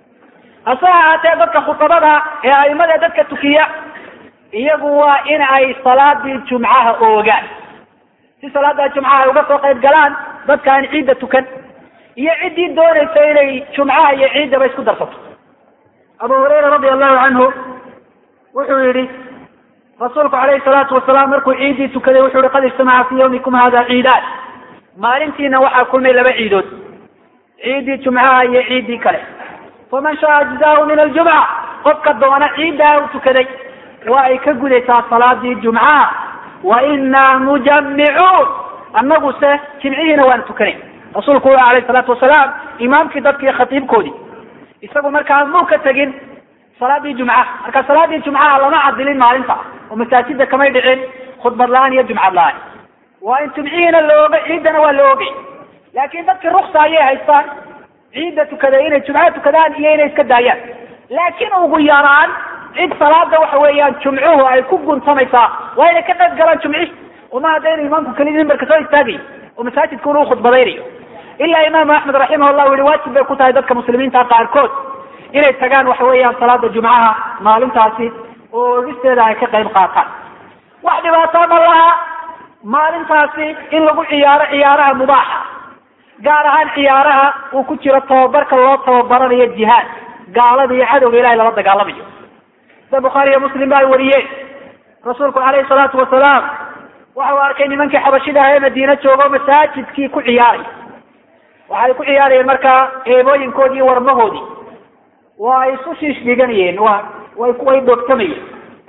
hase ahaatee dadka khutabada ee aimada dadka tukiya iyagu waa in ay salaadii jumcaha oogaan si salaada jumcaha ay uga soo qayb galaan dadka aan ciidda tukan iyo ciddii doonaysa inay jumcaha iyo ciiddaba isku darsato abu hurayra radi allahu canhu wuxuu yihi rasuulku calayhi salaatu wasalaam markuu ciiddii tukaday wuxuu yihi qad ijtamaca fi yawmikum hada ciidaan maalintiina waxaa kulmay laba ciidood ciiddii jumcaha iyo ciiddii kale faman shaa ajzaahu min aljumca qofka doona ciiddaa u tukaday waa ay ka gudaysaa salaadii jumcaha wa inaa mujammicuun annagu se jimcihiina waan tukanay rasuulku wuxu alayhi salaatu wasalaam imaamkii dadkii khatiibkoodii isagu markaa muu ka tegin salaadii jumcaha marka salaadii jumcaha lama cadilin maalinta oo masaajida kamay dhicin khudbad la-aan iyo jumcad la-aan waa in jumcihiina la oogay ciiddana waa la oogay laakiin dadkii ruksa ayay haystaan ciidda tukada inay jumco tukadaan iyo inay iska daayaan laakiin ugu yaraan cid salaada waxa weeyaan jumcuhu ay ku guntamaysaa waa inay ka qayb galaan jumci uma hadda inuu imaamku kelidii mimbarka soo istaagayo oo masaajidka unu khudbadaynayo ilaa imaamu axmed raximah llah yihi waajib bay ku tahay dadka muslimiinta qaarkood inay tagaan waxa weeyaan salaada jumcaha maalintaasi oo ogisteeda ay ka qayb qaataan wax dhibaato ma laha maalintaasi in lagu ciyaaro ciyaaraha mubaaxa gaar ahaan ciyaaraha uu ku jiro tababarka loo tababaranayo jihaad gaalada iyo cadowga ilahay lala dagaalamayo sida bukhaari iyo muslim ba ay wariyeen rasuulku calayhi salaatu wasalaam waxa uu arkay nimankii xabashida ah ee madiine joogo masaajidkii ku ciyaaray waxay ku ciyaarayeen markaa eebooyinkoodii iyo warmahoodii waa ay isu shiish dhiganayeen wa way way dhoogtamayeen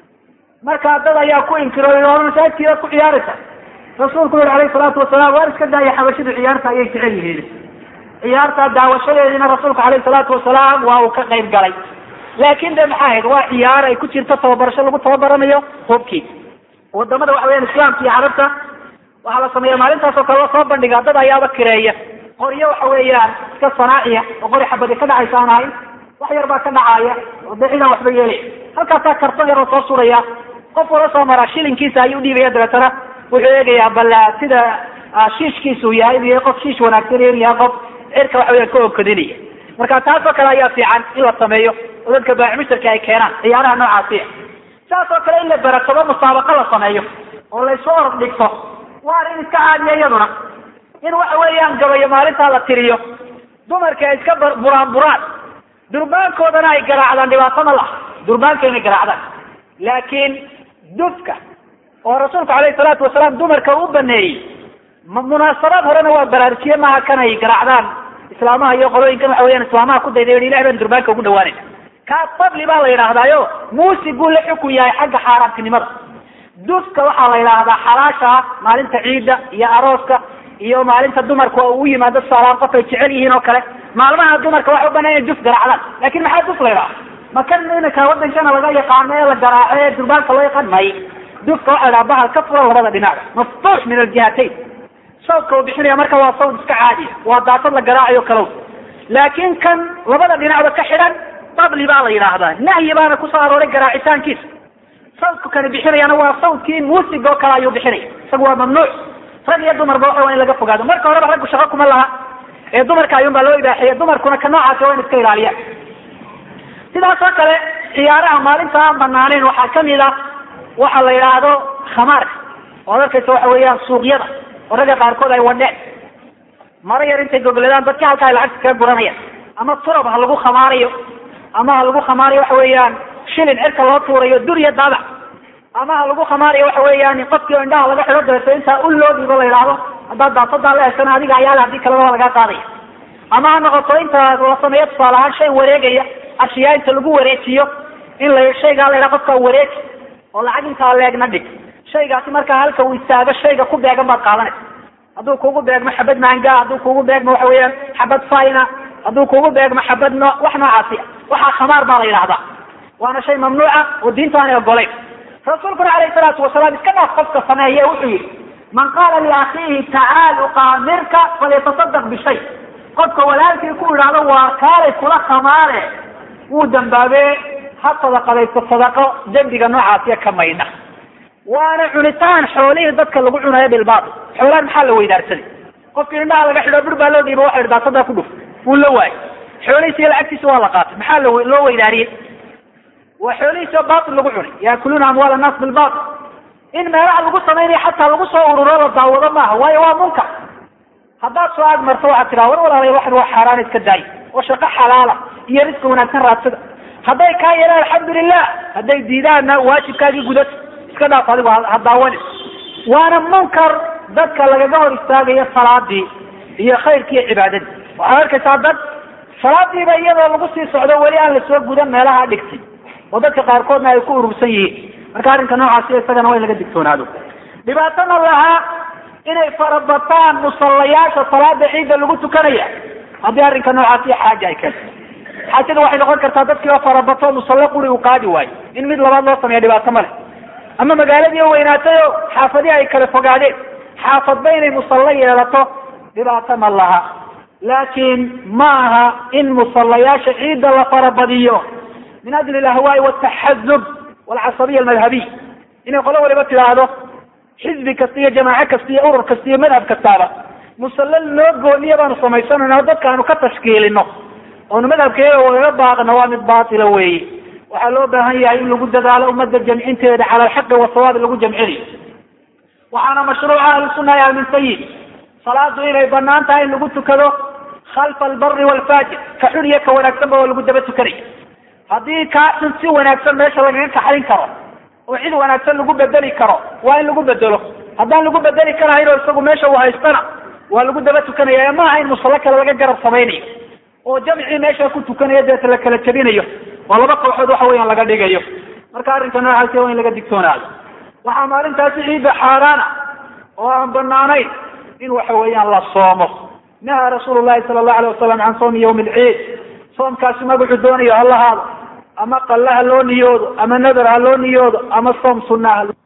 marka dad ayaa ku inkiro hor masaajidkiidaad ku ciyaaraysa rasuulku yuri alayhi salaatu wasalaam waar iska daaya xabashidu ciyaarta ayay jecel yihiin ciyaarta daawashadeediina rasuulku alayhi salaatu wasalaam waa uu ka qayb galay laakin de maxaa ahayd waa ciyaar ay ku jirto tababarasho lagu tababaranayo hubkii wadamada waxa weyaan islaamka iyo carabta waxaa la sameeya maalintaas oo kale soo bandhiga dad ayaaba kireeya qoryo waxa weeyaan iska sanaaciya oo qori xabadi ka dhacaysa aan ahayn wax yar baa ka dhacaaya oo dee cidaan waxba yeelay halkaasaa karton yar oo soo suraya qof wala soo maraa shilinkiisa ayuu dhiibaya dabeetana wuxuu eegayaa bal sida shiishkiisu yahay inuu yahay qof shiish wanaagsan inuu yahay qof cirka waxa weyan ka okodinaya marka taasoo kale ayaa fiican in la sameeyo oo dadka baacimushtarka ay keenaan ciyaaraha noocaasiya saas oo kale in la baratabo musaabaqo la sameeyo oo la isu orod dhigto waa in iska caadiya iyaduna in waxa weeyaan gabayo maalintaa la tiriyo dumarka ay iska buraan buraan durbaankoodana ay garaacdaan dhibaato ma laha durbaanka inay garaacdaan laakiin dufka oo rasuulku alayhi salaatu wasalaam dumarka u baneeyey munaasabaad horena waa baraarujiye maaha kan ay garaacdaan islaamaha iyo qolooyinkan waxa weyaan islaamaha ku dayday ilahi baan durbaanka ugu dhawaanayna kaas fadli baa la yidhaahdaayo muusiguu la xukun yahay xagga xaaraamtinimada dufka waxaa la yidhaahdaa xalaasha ah maalinta ciidda iyo arooska iyo maalinta dumarka oo u yimaado tusaalahaan qof ay jecel yihiin oo kale maalmaha dumarka waxa u banaan inay duf garaacdaan lakin maxaa duf la yidhaha makan iminka wadankana laga yaqaano ee la garaaco ee durbaanka loo yaqaan may dufka waxa la bahal ka furan labada dhinac maftuux min aljihatayn sawdka uu bixinaya marka waa sawd iska caadiya waa daasad la garaacayo kalow laakin kan labada dhinacba ka xidhan fadli baa la yidhaahdaa nahyi baana kusoo arooray garaacitaankiisa sawdku kani bixinayana waa sawdkii muusiga oo kale ayuu bixinaya isagu waa mamnuuc rag iyo dumarba waxa waa in laga fogaado marka horeba raggu shaqo kuma laha ee dumarka ayuun baa loo ibaaxeeya dumarkuna ka noocaasi waa in iska ilaaliyaan sidaas oo kale ciyaaraha maalinta aan banaaneyn waxaa kamid a waxa la yidhaahdo khamaarka oad arkaysa waxa weeyaan suuqyada oo ragga qaarkood ay wadheen maro yar intay gogladaan dadka halka ay lacagta kaga guranayaan ama turab ha lagu khamaarayo ama ha lagu khamaarayo waxa weeyaan shilin cirka loo tuurayo duriya daabac ama ha lagu khamaarayo waxa weeyaan qofkii o indhaha laga xido dabeeto intaa u loo dhiibo la yidhaahdo haddaad daasadaa la heshana adiga ayaala haddii kaleba lagaa qaadaya ama ha noqoto inta la sameeyo tusaale ahaan shay wareegaya ashiyaa inta lagu wareejiyo in la shaygaa la yidhaha qofka wareeji oo lacag intaa leegna dhig shaygaasi markaa halka uu istaago shayga ku beegan baad qaadanaysa hadduu kugu beegmo xabad maanga hadduu kugu beegmo waxa weeyaan xabad fina hadduu kugu beegmo xabad no wax noocaasi waxaa khamaar baa la yidhahdaa waana shay mamnuuca oo diinta aanay ogolayn rasuulkuna calayhi salaatu wasalaam iska dhaaf qofka sameeye wuxuu yihi man qaala liakhiihi tacaal uqaamirka falyatasadaq bishay qofka walaalkii ku idhaahdo waa kaalay kula khamaare wuu dambaabee ha sadaqadaysto sadaqo dembiga noocaasiya ka maydha waana cunitaan xoolihii dadka lagu cunayo bilbaatil xoolahan maxaa la weydaarsaday qofkii indhaha laga xidho bur baa loo dhiibo waxa idhi daasadaa ku dhuf wuu la waayay xoolihiisa iyo lacagtiisa waa la qaatay maxaa la loo weydaariyey waa xoolihiisa baatil lagu cunay yaakuluuna amwaal annaas bilbaatil in meelaha lagu samaynayo xataa lagu soo ururo la daawado maaha waayo waa munkar haddaad soo ag marto waxaad tiraa war walaalay waxan waa xaaraan iska daay oo shaqo xalaala iyo risqi wanaagsan raadsada hadday kaa yeelaan alxamdulilah hadday diidaanna waajibkaagii gudata iska dhaaf adigu ha daawanin waana munkar dadka lagaga hor istaagayo salaadii iyo khayrkii iyo cibaadadii waxaad arkaysaa dad salaadiiba iyadoo lagu sii socdo weli aan lasoo gudan meelaha dhigtay oo dadka qaarkoodna ay ku urursan yihiin marka arrinka noocaasi isagana waa in laga digtoonaado dhibaatana lahaa inay farabataan musallayaasha salaada ciidda lagu tukanaya haddii arrinka noocaasi xaaja ay keento xaajada waxay noqon kartaa dadkii oo farabato musalle quri uu qaadi waayo in mid labaad loo sameeya dhibaato ma leh ama magaaladii oo weynaatay oo xaafadihi ay kala fogaadeen xaafadba inay musallo yeelato dhibaato ma laha laakiin ma aha in musallayaasha ciidda la farabadiyo min ajli alahwaai wataxazub walcasabiya almadhabiy inay qolo waliba tidhaahdo xisbi kasta iyo jamaace kasta iyo urur kasta iyo madhab kastaaba musalle loo gooniya baanu samaysanayna dadka aanu ka tashkiilino oonu madhabkeeda wagaga baaqno waa mid baatila weeye waxaa loo baahan yahay in lagu dadaalo ummadda jamcinteeda cala alxaqi wasawaabi lagu jamcinayo waxaana mashruuca ahlusunna ay aaminsan yihin salaadu inay banaan tahay in lagu tukado khalfa albari waalfaajir ka xun iyo ka wanaagsanba oo lagu daba tukanaya haddii kaa xun si wanaagsan meesha lagaga kaxayn karo oo cid wanaagsan lagu bedeli karo waa in lagu bedelo haddaan lagu bedeli karahayn oo isagu meesha uu haystana waa lagu daba tukanaya ma aha in musallo kale laga garab samaynayo oo jamcii meesha ku tukanaya deeta la kala jebinayo oo laba kooxood waxa weeyaan laga dhigayo marka arrinka noocaasi waa in laga digtoonaado waxaa maalintaasi ciidda xaaraana oo aan banaanayn in waxa weeyaan la soomo naha rasuulu llahi sala allahu alayh wasalam can sawmi yawmi alciid soomkaasi magacu doonayo ha lahaado ama qalle ha loo niyoodo ama nadar ha loo niyoodo ama soom sunna ha